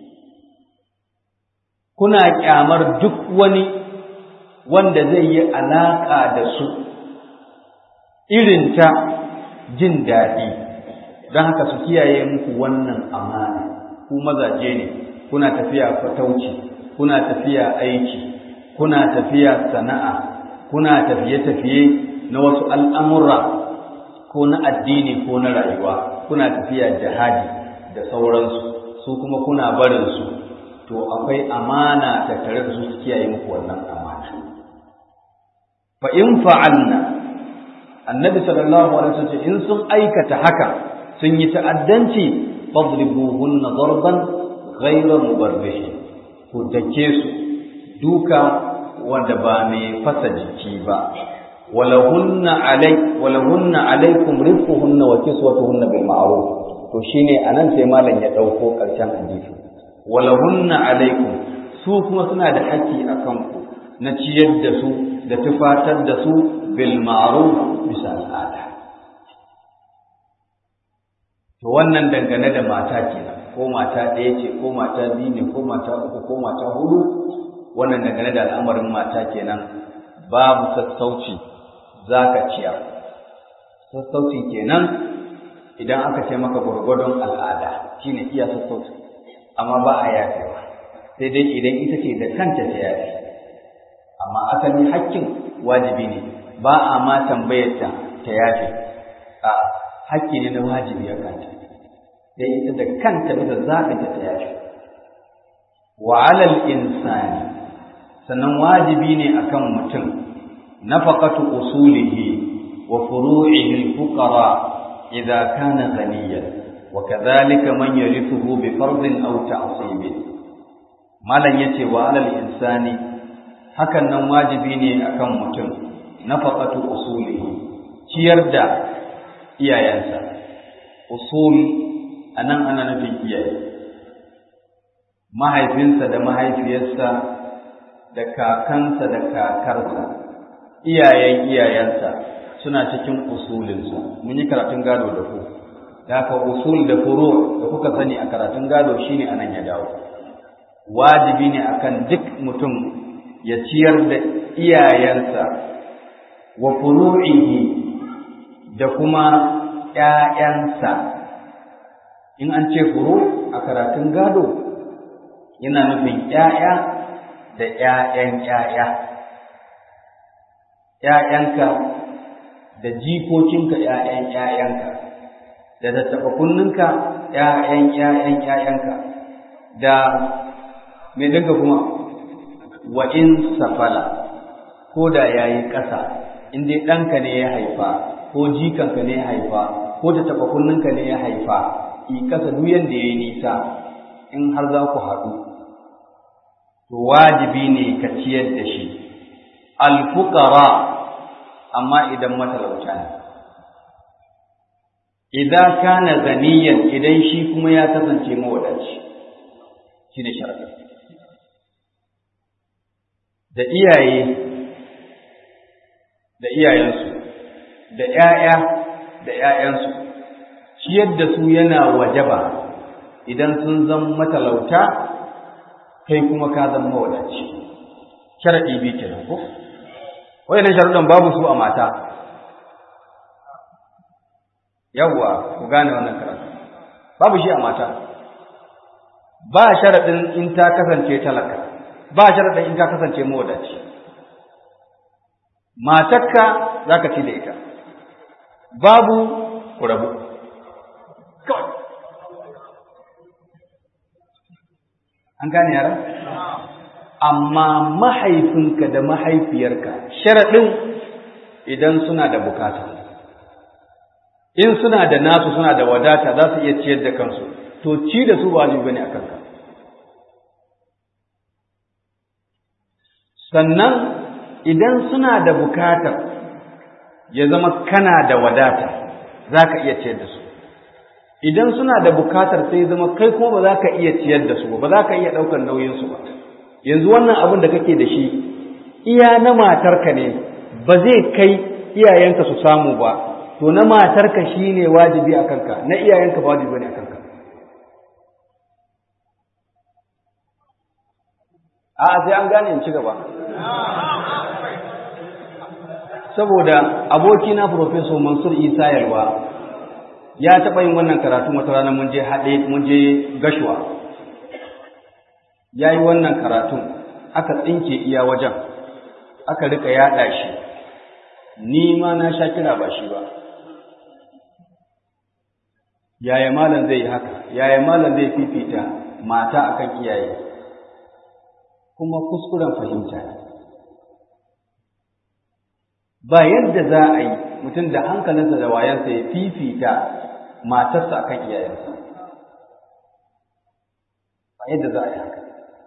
A: kuna kyamar duk wani wanda zai yi alaƙa da su irin ta jin daɗi don haka su kiyaye muku wannan amana ku mazaje ne kuna tafiya fatauci kuna tafiya aiki kuna tafiya sana'a kuna tafiye-tafiye na wasu al'amura ko na addini ko na rayuwa kuna tafiya jihadi da sauransu su kuma kuna barinsu to akwai amana ta tare da su su kiyaye muku wannan amana fa in fa'alna annabi sallallahu alaihi wasallam in sun aikata haka sun yi ta'addanci fadribuhunna darban ghayra mubarrih ku dake su duka wanda ba mai fasa jiki ba walahunna alai walahunna alaikum rizquhunna wa kiswatuhunna bil ma'ruf to shine anan sai malam ya dauko karshen hadisi walahunna alaikum su kuma suna da haƙƙi akan ku na ciyar da su da tufatar da su bil ma'ruf bisa al'ada to wannan dangane da mata kenan ko mata ɗaya ce ko mata biyu ne ko mata uku ko mata hudu wannan dangane da al'amarin mata kenan babu sassauci zaka ciyar sassauci kenan idan aka ce maka gwargwadon al'ada shine iya sassauci amma ba a yafewa sai dai idan ita ce da kanta ta yafe amma asali hakkin wajibi ne ba a ma tambayarta ta yafe a hakki ne na wajibi a kanta da ita da kanta da zaɓinta ta yafe wa alal insani sannan wajibi ne akan mutum nafaqatu usulihi wa furu'ihi al-fuqara idza kana ghaniyan wa kadhalika man yarithuhu bi fardin aw ta'sib malan yace wa alal insani hakan nan wajibi ne akan mutum nafaqatu usulihi ciyar da iyayensa usul anan ana nufin iyaye mahaifinsa da mahaifiyarsa da kakansa da kakarsa iyayen iyayensa suna cikin usulinsa mun yi karatun gado da ku da haka usul da furu da kuka sani a karatun gado shine anan ya dawo wajibi ne akan duk mutum ya ciyar da iyayensa wa furu'ihi da kuma ƴaƴansa in an ce furu a karatun gado yana nufin ƴaƴa da ƴaƴan ƴaƴa ƴaƴanka da jikokinka ƴaƴan ƴaƴanka da tattaɓa kunninka ƴaƴan ƴaƴan ƴaƴanka da me dinka kuma wa in safala ko da yayi ƙasa in dai ɗanka ne ya haifa ko jikanka ne ya haifa ko tattaɓa kunninka ne ya haifa i ƙasa duk yanda yayi nisa in har za ku haɗu to wajibi ne ka ciyar da shi alfuqara amma idan matalauta ne idan kana ganiyan idan shi kuma ya kasance mawadaci shine sharadi da iyaye da iyayensu da ƴaƴa da ƴaƴansu ciyar da su yana wajaba idan sun zama matalauta kai kuma ka zama mawadaci sharadi bi kenan ko wayannan sharuɗan babu su a mata yawwa ku gane wannan karatu babu shi a mata ba sharaɗin in ta kasance talaka ba sharaɗin in ka kasance mawadaci matakka za ka ci da ita babu ku rabu kawai an gane yaran amma mahaifinka da mahaifiyarka sharaɗin idan suna da bukata in suna da nasu suna da wadata za su iya ciyar da kansu to ci da su ba bane a kanka sannan idan suna da bukatar ya zama kana da wadata za ka iya ciyar da su idan suna da bukatar sai zama kai kuma ba za ka iya ciyar da su ba ba za ka iya ɗaukar nauyinsu ba yanzu wannan abin da kake da shi iya na matarka ne ba zai kai iyayenka su samu ba to na matarka shi ne wajibi a kanka na iyayenka ba wajibi ne a kanka a sai an gane in ci gaba saboda abokina Profesor Mansur Isa Yalwa ya taɓa yin wannan karatu wata rana mun je haɗe mun je gashuwa ya yi wannan karatun aka tsinke iya wajen aka rika yaɗa shi ni ma na sha kira ba shi ba yaya malam zai yi haka yaya malam zai fifita mata akan iyaye kuma kuskuren fahimta ba yadda za a yi mutum da hankalinsa da wayansa ya fifita matarsa akan iyayensa ba yadda za a yi haka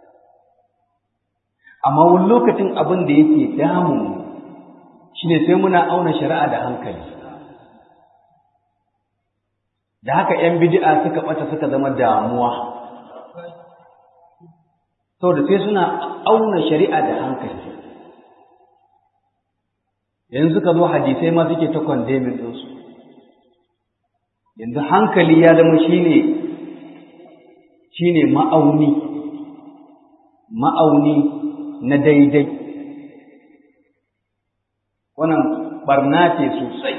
A: amma wani lokacin abin da yake damun shine sai muna auna shari'a da hankali da haka 'yan bid'a suka ɓata suka zama damuwa saboda sai suna auna shari'a da hankali yanzu suka zo hadisai ma suke ta kwandemin ɗinsu yanzu hankali ya zama shine shine ma'auni ma'auni na daidai wannan barna ce sosai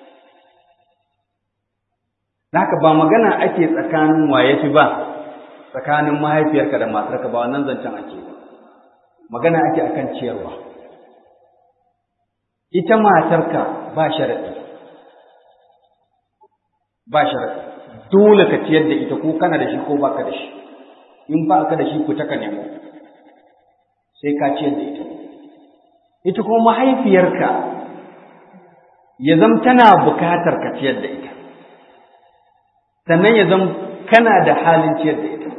A: haka ba magana ake tsakanin waye fi ba tsakanin mahaifiyarka da matarka ba wannan zancen ake ba magana ake akan ciyarwa
B: ita matarka ba sharaɗi ba sharaɗi dole ka ciyar da ita ko kana da shi ko baka da shi in ba ka da shi ku taka nemo sai ka ciyar da ita ita kuma mahaifiyarka ya zam tana bukatar ka ciyar da ita sannan ya zam kana da halin ciyar da ita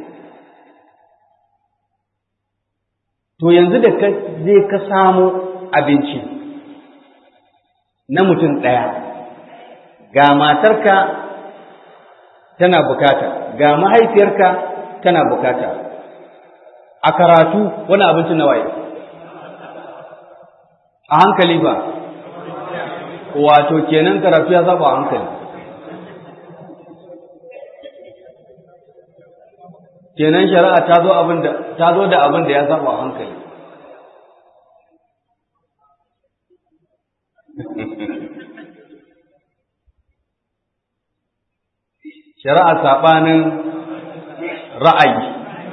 B: to yanzu da ka je ka samu abinci na mutum ɗaya ga matarka tana bukata ga mahaifiyarka tana bukata a karatu wani abincin na waye a hankali ba wato kenan karatu ya zaba a hankali kenan shari'a ta zo abin da ta zo da abin da ya zaba a hankali shari'a saɓanin ra'ayi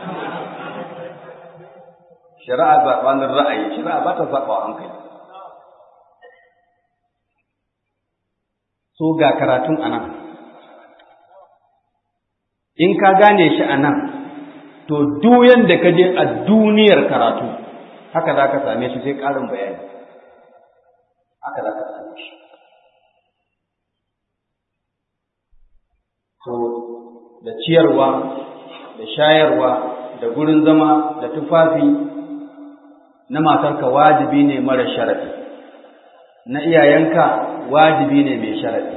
B: shari'a saɓanin ra'ayi shari'a ba ta saɓa a hankali so ga karatun a nan in ka gane shi a nan to duyan da ka je a duniyar karatu haka za ka same shi sai ƙarin bayani haka za ka same shi to da ciyarwa da shayarwa da gurin zama da tufafi na matarka wajibi ne mara sharafi na iyayenka wajibi ne mai sharafi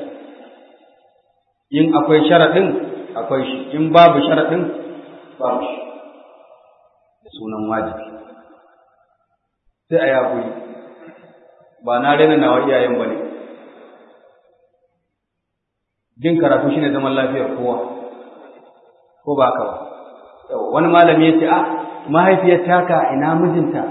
B: in akwai sharaɗin akwai shi in babu sharaɗin babu shi da sunan wajibi sai a yaƙuri ba na rena nawa iyayen ba ne jin karatu shine zaman lafiyar kowa ko ba ka ba wani malami ya ce a mahaifiyar taka ina mijinta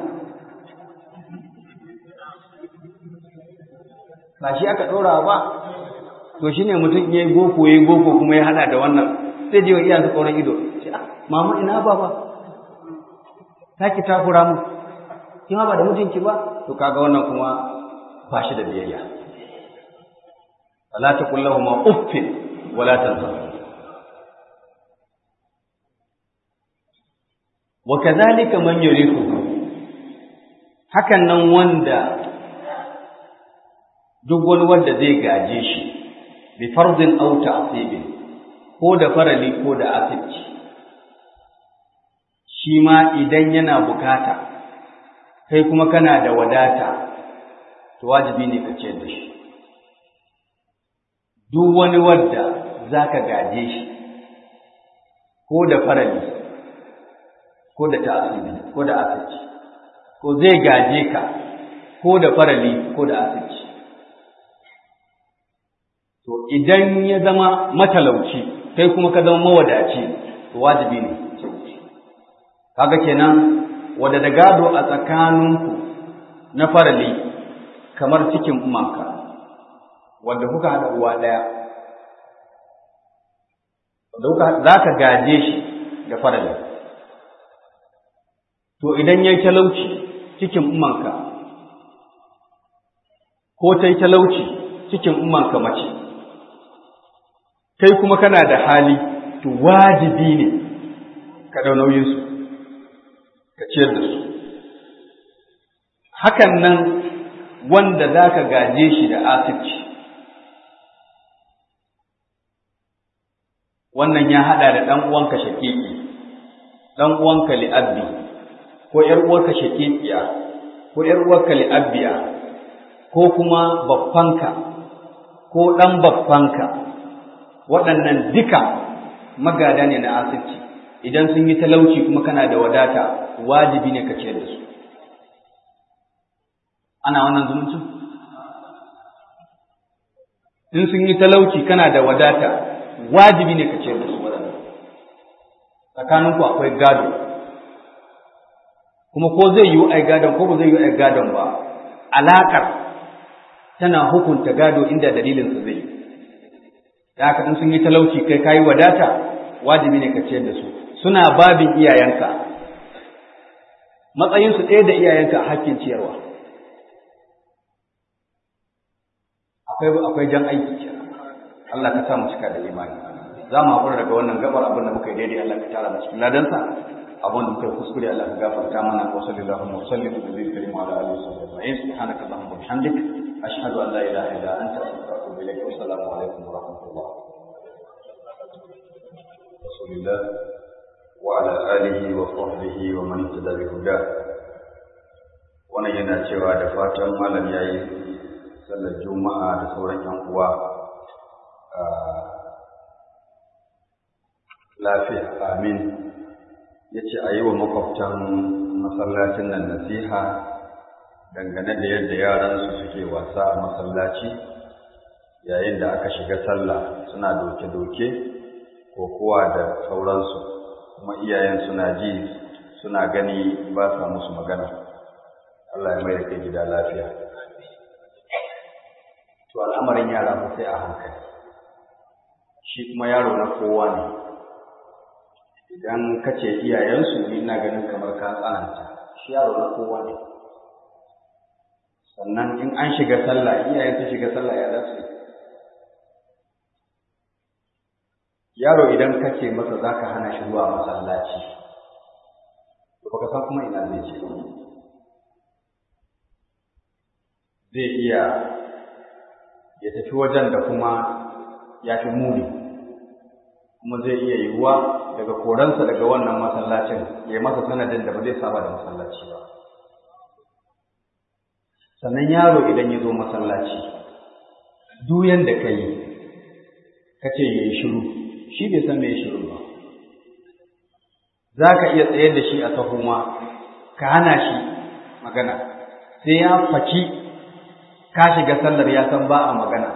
B: ba shi aka ɗora ba to shine mutum ya yi boko ya yi boko kuma ya hada da wannan sai je wa iyansa tsoron ido mama ina baba ta ki takura mu kin ba da mijinki ba to kaga wannan kuma ba shi da biyayya فلا تقل لهما اف ولا تنهرهما وكذلك من يرثه hakan nan wanda duk wani wanda zai gaje shi bi fardin aw ta'sibin ko da farali ko da asibci shi ma idan yana bukata kai kuma kana da wadata to wajibi ne ka ciyar da shi duk wani wadda za ka gaje shi ko da farali ko da ta'asibi ko da asirci ko zai gaje ka ko da farali ko da asirci to idan ya zama matalauci kai kuma ka zama mawadaci to wajibi ne kaga kenan wadda da gado a tsakaninku na farali kamar cikin umarka wanda kuka haɗa uwa ɗaya za ka gaje shi da farali to idan ya yi talauci cikin umanka ko ta yi talauci cikin umanka mace kai kuma kana da hali to wajibi ne ka ɗau nauyinsu ka ciyar da su hakan nan wanda za ka gaje shi da asibci wannan ya haɗa da ɗan uwanka shakiki ɗan uwanka li'abbi ko ‘yar uwarka shakikiya ko ‘yar uwarka li'abbiya ko kuma baffanka ko ɗan baffanka waɗannan duka magada ne na asibci idan sun yi talauci kuma kana da wadata wajibi ne ka ciyar da su ana wannan zumuncin in sun yi talauci kana da wadata wajibi ne ka ciyar da su waɗannan tsakaninku akwai gado kuma ko zai yiwu ai gadon ko ba zai yiwu ai gadon ba alaƙar tana hukunta gado inda dalilin su zai yi da haka in sun yi talauci kai kayi wadata wajibi ne ka ciyar da su suna babin iyayenka matsayinsu ɗaya da iyayenka a hakkin ciyarwa akwai akwai jan aiki kenan Allah ka sa mu cika da imani za mu haƙura daga wannan gabar abin da muka yi daidai Allah ka tara mu cikin ladansa abin da muka yi kuskure Allah ka gafarta mana wa sallallahu wa sallim ala nabiyil karim wa ala alihi wa sahbihi ajma'in subhanaka allahumma wa bihamdik ashhadu an la ilaha illa anta astaghfiruka wa atubu ilaik wa assalamu alaikum wa rahmatullah
A: rasulillah wa ala alihi wa sahbihi wa man ihtada bi hudah wannan yana cewa da fatan malam yayi sallar juma'a da sauran yan uwa lafiya amin ya ce a yi wa makwabtan masallacin nan nasiha dangane da yadda yaransu suke wasa a masallaci yayin da aka shiga sallah suna doke-doke ko kuwa da sauransu kuma iyayen suna ji suna gani ba sa musu magana Allah ya mai da kai gida lafiya to al'amarin yara ba sai a hankali shi kuma yaro na kowa ne idan ka ce iyayensu ni ina ganin kamar ka tsananta shi yaro na kowa ne sannan in an shiga sallah iyayen ta shiga sallah ya za su yaro idan ka ce masa za ka hana shi zuwa masallaci to baka san kuma ina zai ce zai iya ya tafi wajen da kuma ya fi muni kuma zai iya yiwuwa daga koransa daga wannan masallacin ya masa sanadin da ba zai saba da masallaci ba sannan yaro idan ya zo masallaci duyan da ka yi ka ce ya yi shiru shi bai san mai shiru ba za ka iya tsayar da shi a sahuma ka hana shi magana sai ya faki ka shiga sallar ya san ba a magana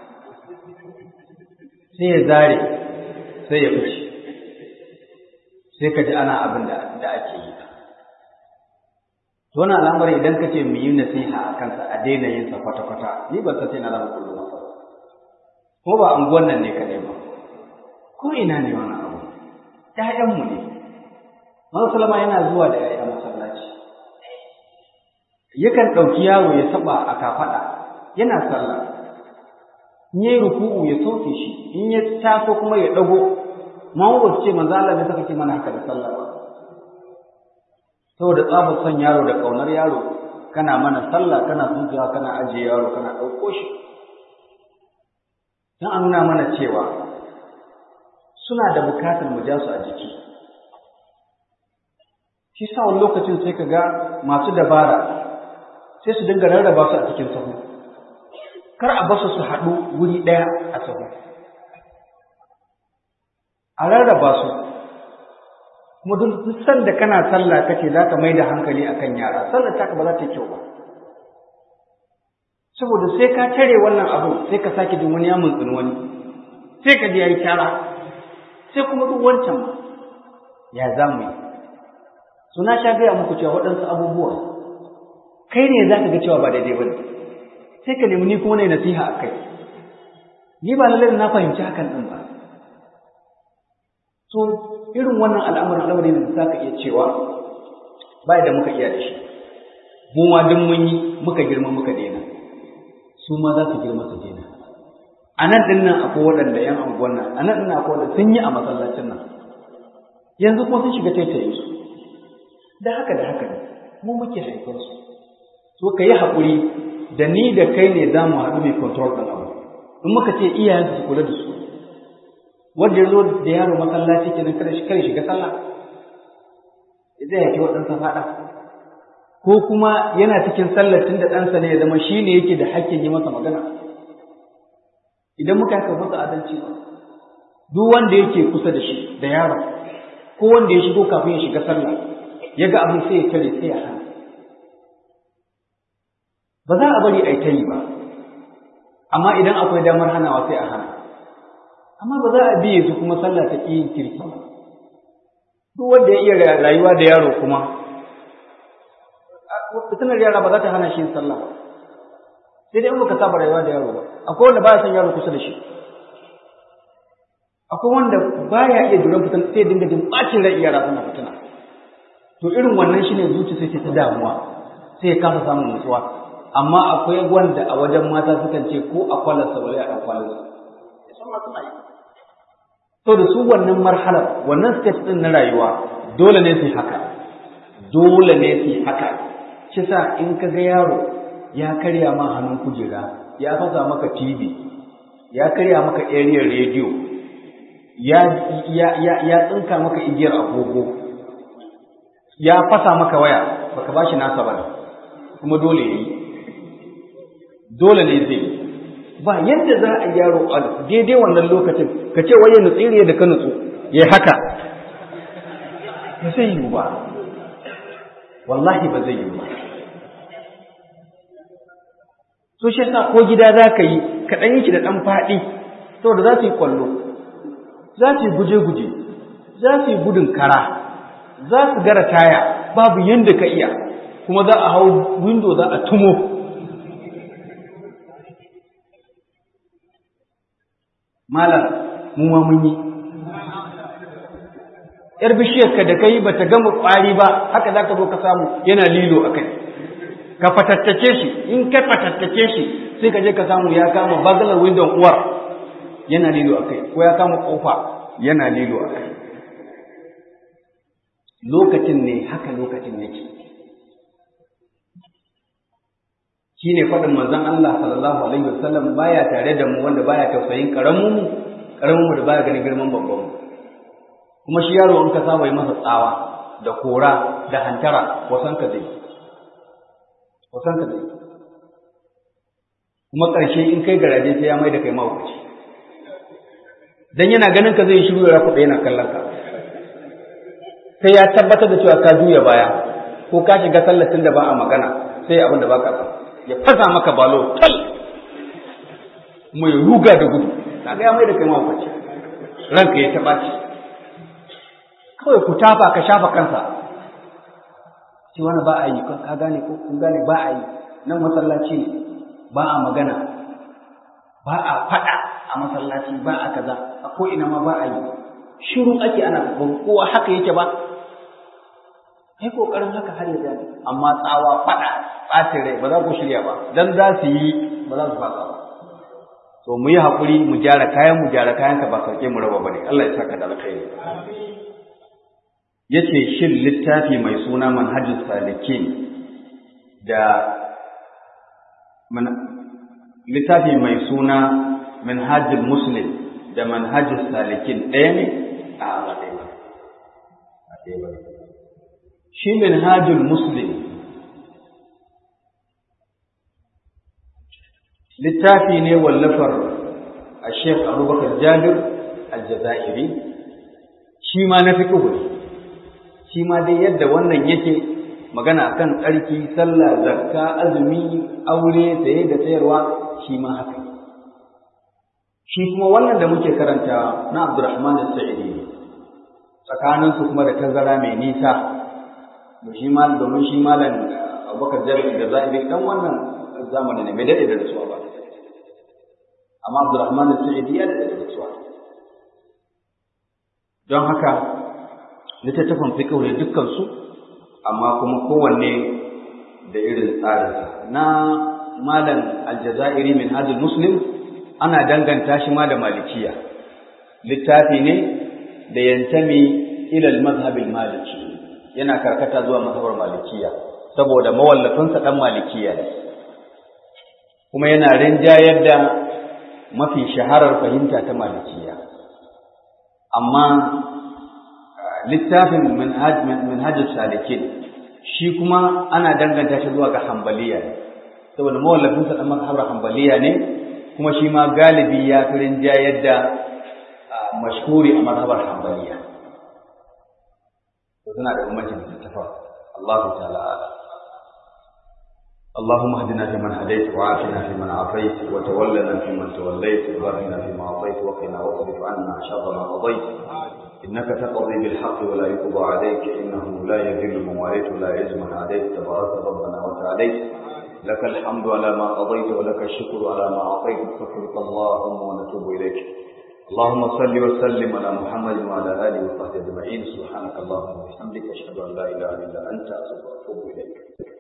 A: sai ya zare sai ya fice sai ka ji ana abin da ake yi wannan al'amari idan ka ce mu yi nasiha a kansa a daina yin sa kwata-kwata ni ban san sai na zama kullum masa ko ba anguwan nan ne kaɗai ba ko ina ne wannan abu ƴaƴanmu ne Manzo Salama yana zuwa da ƴaƴa masallaci yakan ɗauki yaro ya saba a kafaɗa yana sallah in yayi ruku'u ya sauke shi in ya taso kuma ya ɗago ma ba su ce manzo Allah ne saka ce mana haka da sallah ba saboda tsabar son yaro da ƙaunar yaro kana mana sallah kana suntuwa kana ajiye yaro kana ɗauko shi don an nuna mana cewa suna da bukatar mu ja su a jiki shi sa wani lokacin sai ka ga masu dabara sai su dinga rarraba su a cikin sahu kar a basu su haɗu wuri ɗaya a sahu a rarraba su kuma duk sanda kana sallah kace za ka mai da hankali akan yara sallar taka ba za ta yi kyau ba saboda sai ka tare wannan abu sai ka sake jin wani ya mutsin wani sai ka ji yayi kyara sai kuma duk wancan ya za mu yi suna sha gaya muku cewa waɗansu abubuwa kai ne za ka ga cewa ba daidai ba ne sai ka nemi ni kuma na nasiha a kai ni ba lallai na fahimci hakan ɗin ba so irin wannan al'amarin al'amari ne za ka iya cewa ba da muka iya da shi mu ma duk mun yi muka girma muka daina su ma za su girma su daina a nan ɗin nan akwai waɗanda ‘yan anguwan nan a nan ɗin nan akwai waɗanda sun yi a masallacin nan yanzu kuma sun shiga taitaye su da haka da haka ne mu muke haifar su so ka yi haƙuri da ni da kai ne za mu haɗu mai control ɗin abu in muka ce iyayen su kula da su wanda ya zo da yaro masallaci kenan kada shi kare shiga sallah zai yake waɗansa faɗa ko kuma yana cikin sallar tun da ɗansa ne ya zama shi ne yake da hakkin yi masa magana idan muka haka masa adalci ba duk wanda yake kusa da shi da yaron ko wanda ya shigo kafin ya shiga sallah ya ga abin sai ya tare sai ya hana ba za a bari a yi ta yi ba amma idan akwai damar hanawa sai a hana amma ba za a biye su kuma sallah ta yin kirki ba duk wanda ya iya rayuwa da yaro kuma fitinar yara ba za ta hana shi yin sallah ba sai dai in baka saba rayuwa da yaro ba akwai wanda baya son yaro kusa da shi akwai wanda baya iya duran fitan sai dinga jin bacin rai yara suna fitina to irin wannan shine zuci sai ta damuwa sai ya kasa samun nutsuwa
B: amma akwai wanda a wajen mata sukan ce ko a kwalarsa wale a ɗan kwalarsa to da su wannan marhalar wannan stage ɗin na rayuwa dole ne su haka dole ne su haka shi sa in ka ga yaro ya karya ma hannun kujera ya fasa maka tv ya karya maka area radio ya ya ya ya tsinka maka igiyar agogo ya fasa maka waya baka bashi nasa ba kuma dole yayi dole ne zai ba yadda za a yaro a daidai wannan lokacin ka ce waye nutsiri da ka nutsu ya haka ba zai yi ba wallahi ba zai yi ba so shi yasa ko gida za ka yi ka ɗan yi shi da ɗan faɗi saboda za su yi kwallo za su yi guje-guje za su yi gudun kara za su gara taya babu yadda ka iya kuma za a hau windo za a tumo malam mu ma mun yi yar bishiyarka da kai ba ta gama ƙwari ba haka za ka zo ka samu yana lilo a kai ka fatattake shi in ka fatattake shi sai ka je ka samu ya kama bagalar windon uwar yana lilo a kai ko ya kama ƙofa yana lilo a kai lokacin ne haka lokacin yake shi ne faɗin manzon Allah sallallahu alaihi wasallam baya tare da mu wanda baya tausayin karamin mu karamin mu da baya ganin girman babban mu kuma shi yaro in ka saba yi masa tsawa da kora da hantara wasan ka zai wasan ka zai kuma ƙarshe in kai garaje sai ya mai da kai mahaukaci dan yana ganin ka zai shiru ya kuɗa yana kallon ka sai ya tabbatar da cewa ka juya baya ko ka shiga sallatin da ba a magana sai abin da ba ka san ya fasa maka balo tal kuma ya ruga da gudu kaga ya mai da kai mahaukaci ranka ya taɓa ci kawai ku tafa ka shafa kansa ce wani ba a yi ka gane ko kun gane ba a yi nan masallaci ne ba a magana ba a faɗa a masallaci ba a kaza a ko ina ma ba a yi shiru ake ana ba kowa haka yake ba kai kokarin haka har ya gane amma tsawa faɗa ɓacin rai ba za ku shirya ba dan za su yi ba za su fasa ba to mu yi haƙuri mu gyara kayan mu gyara kayan ka ba sauke mu raba bane Allah ya saka da alkhairi yace shin littafi mai suna manhajus salikin da littafi mai suna manhajul muslim da manhajus salikin ɗaya ne a ba ɗaya ba a ɗaya ba shi manhajul muslim littafi ne wallafar a Sheikh Abubakar Jabir Al-Jazairi shi ma na fiqh ne shi ma dai yadda wannan yake magana akan tsarki sallah zakka azumi aure saye da sayarwa shi ma haka shi kuma wannan da muke karantawa na Abdurrahman As-Sa'idi tsakanin su kuma da tazara mai nisa to shi ma domin shi malam Abubakar Jabir Al-Jazairi dan wannan zamani ne bai dade da rasuwa ba amma Abdurrahman As-Sa'idi ya dade da rasuwa don haka littattafan fiqh ne dukkan su amma kuma kowanne da irin tsarinsa na malam aljazairi min hajjul muslim ana danganta shi ma da malikiya littafi ne da yantami ila al-madhhab maliki yana karkata zuwa mazhabar malikiya saboda mawallafinsa dan malikiya ne kuma yana rinjayar da mafi shaharar fahimta ta malikiya amma littafin manhajus salikin shi kuma ana danganta shi zuwa ga hambaliya ne saboda mawallafinsa dan mazhabar hambaliya ne kuma shi ma galibi ya fi rinjayar da mashhuri a mazhabar hambaliya to suna da bambancin littafa Allahu ta'ala ala اللهم اهدنا فيمن هديت وعافنا فيمن عافيت وتولنا فيمن توليت وبارك فيما اعطيت وقنا واصرف عنا شر ما قضيت إنك تقضي بالحق ولا يقضى عليك إنه لا يذل من واليت ولا يعز من عاديت تبارك ربنا وتعاليت لك الحمد على ما قضيت ولك الشكر على ما أعطيت نستغفرك اللهم ونتوب إليك اللهم صل وسلم على محمد وعلى آله وصحبه أجمعين سبحانك اللهم وبحمدك أشهد أن لا إله إلا أنت أستغفرك وأتوب إليك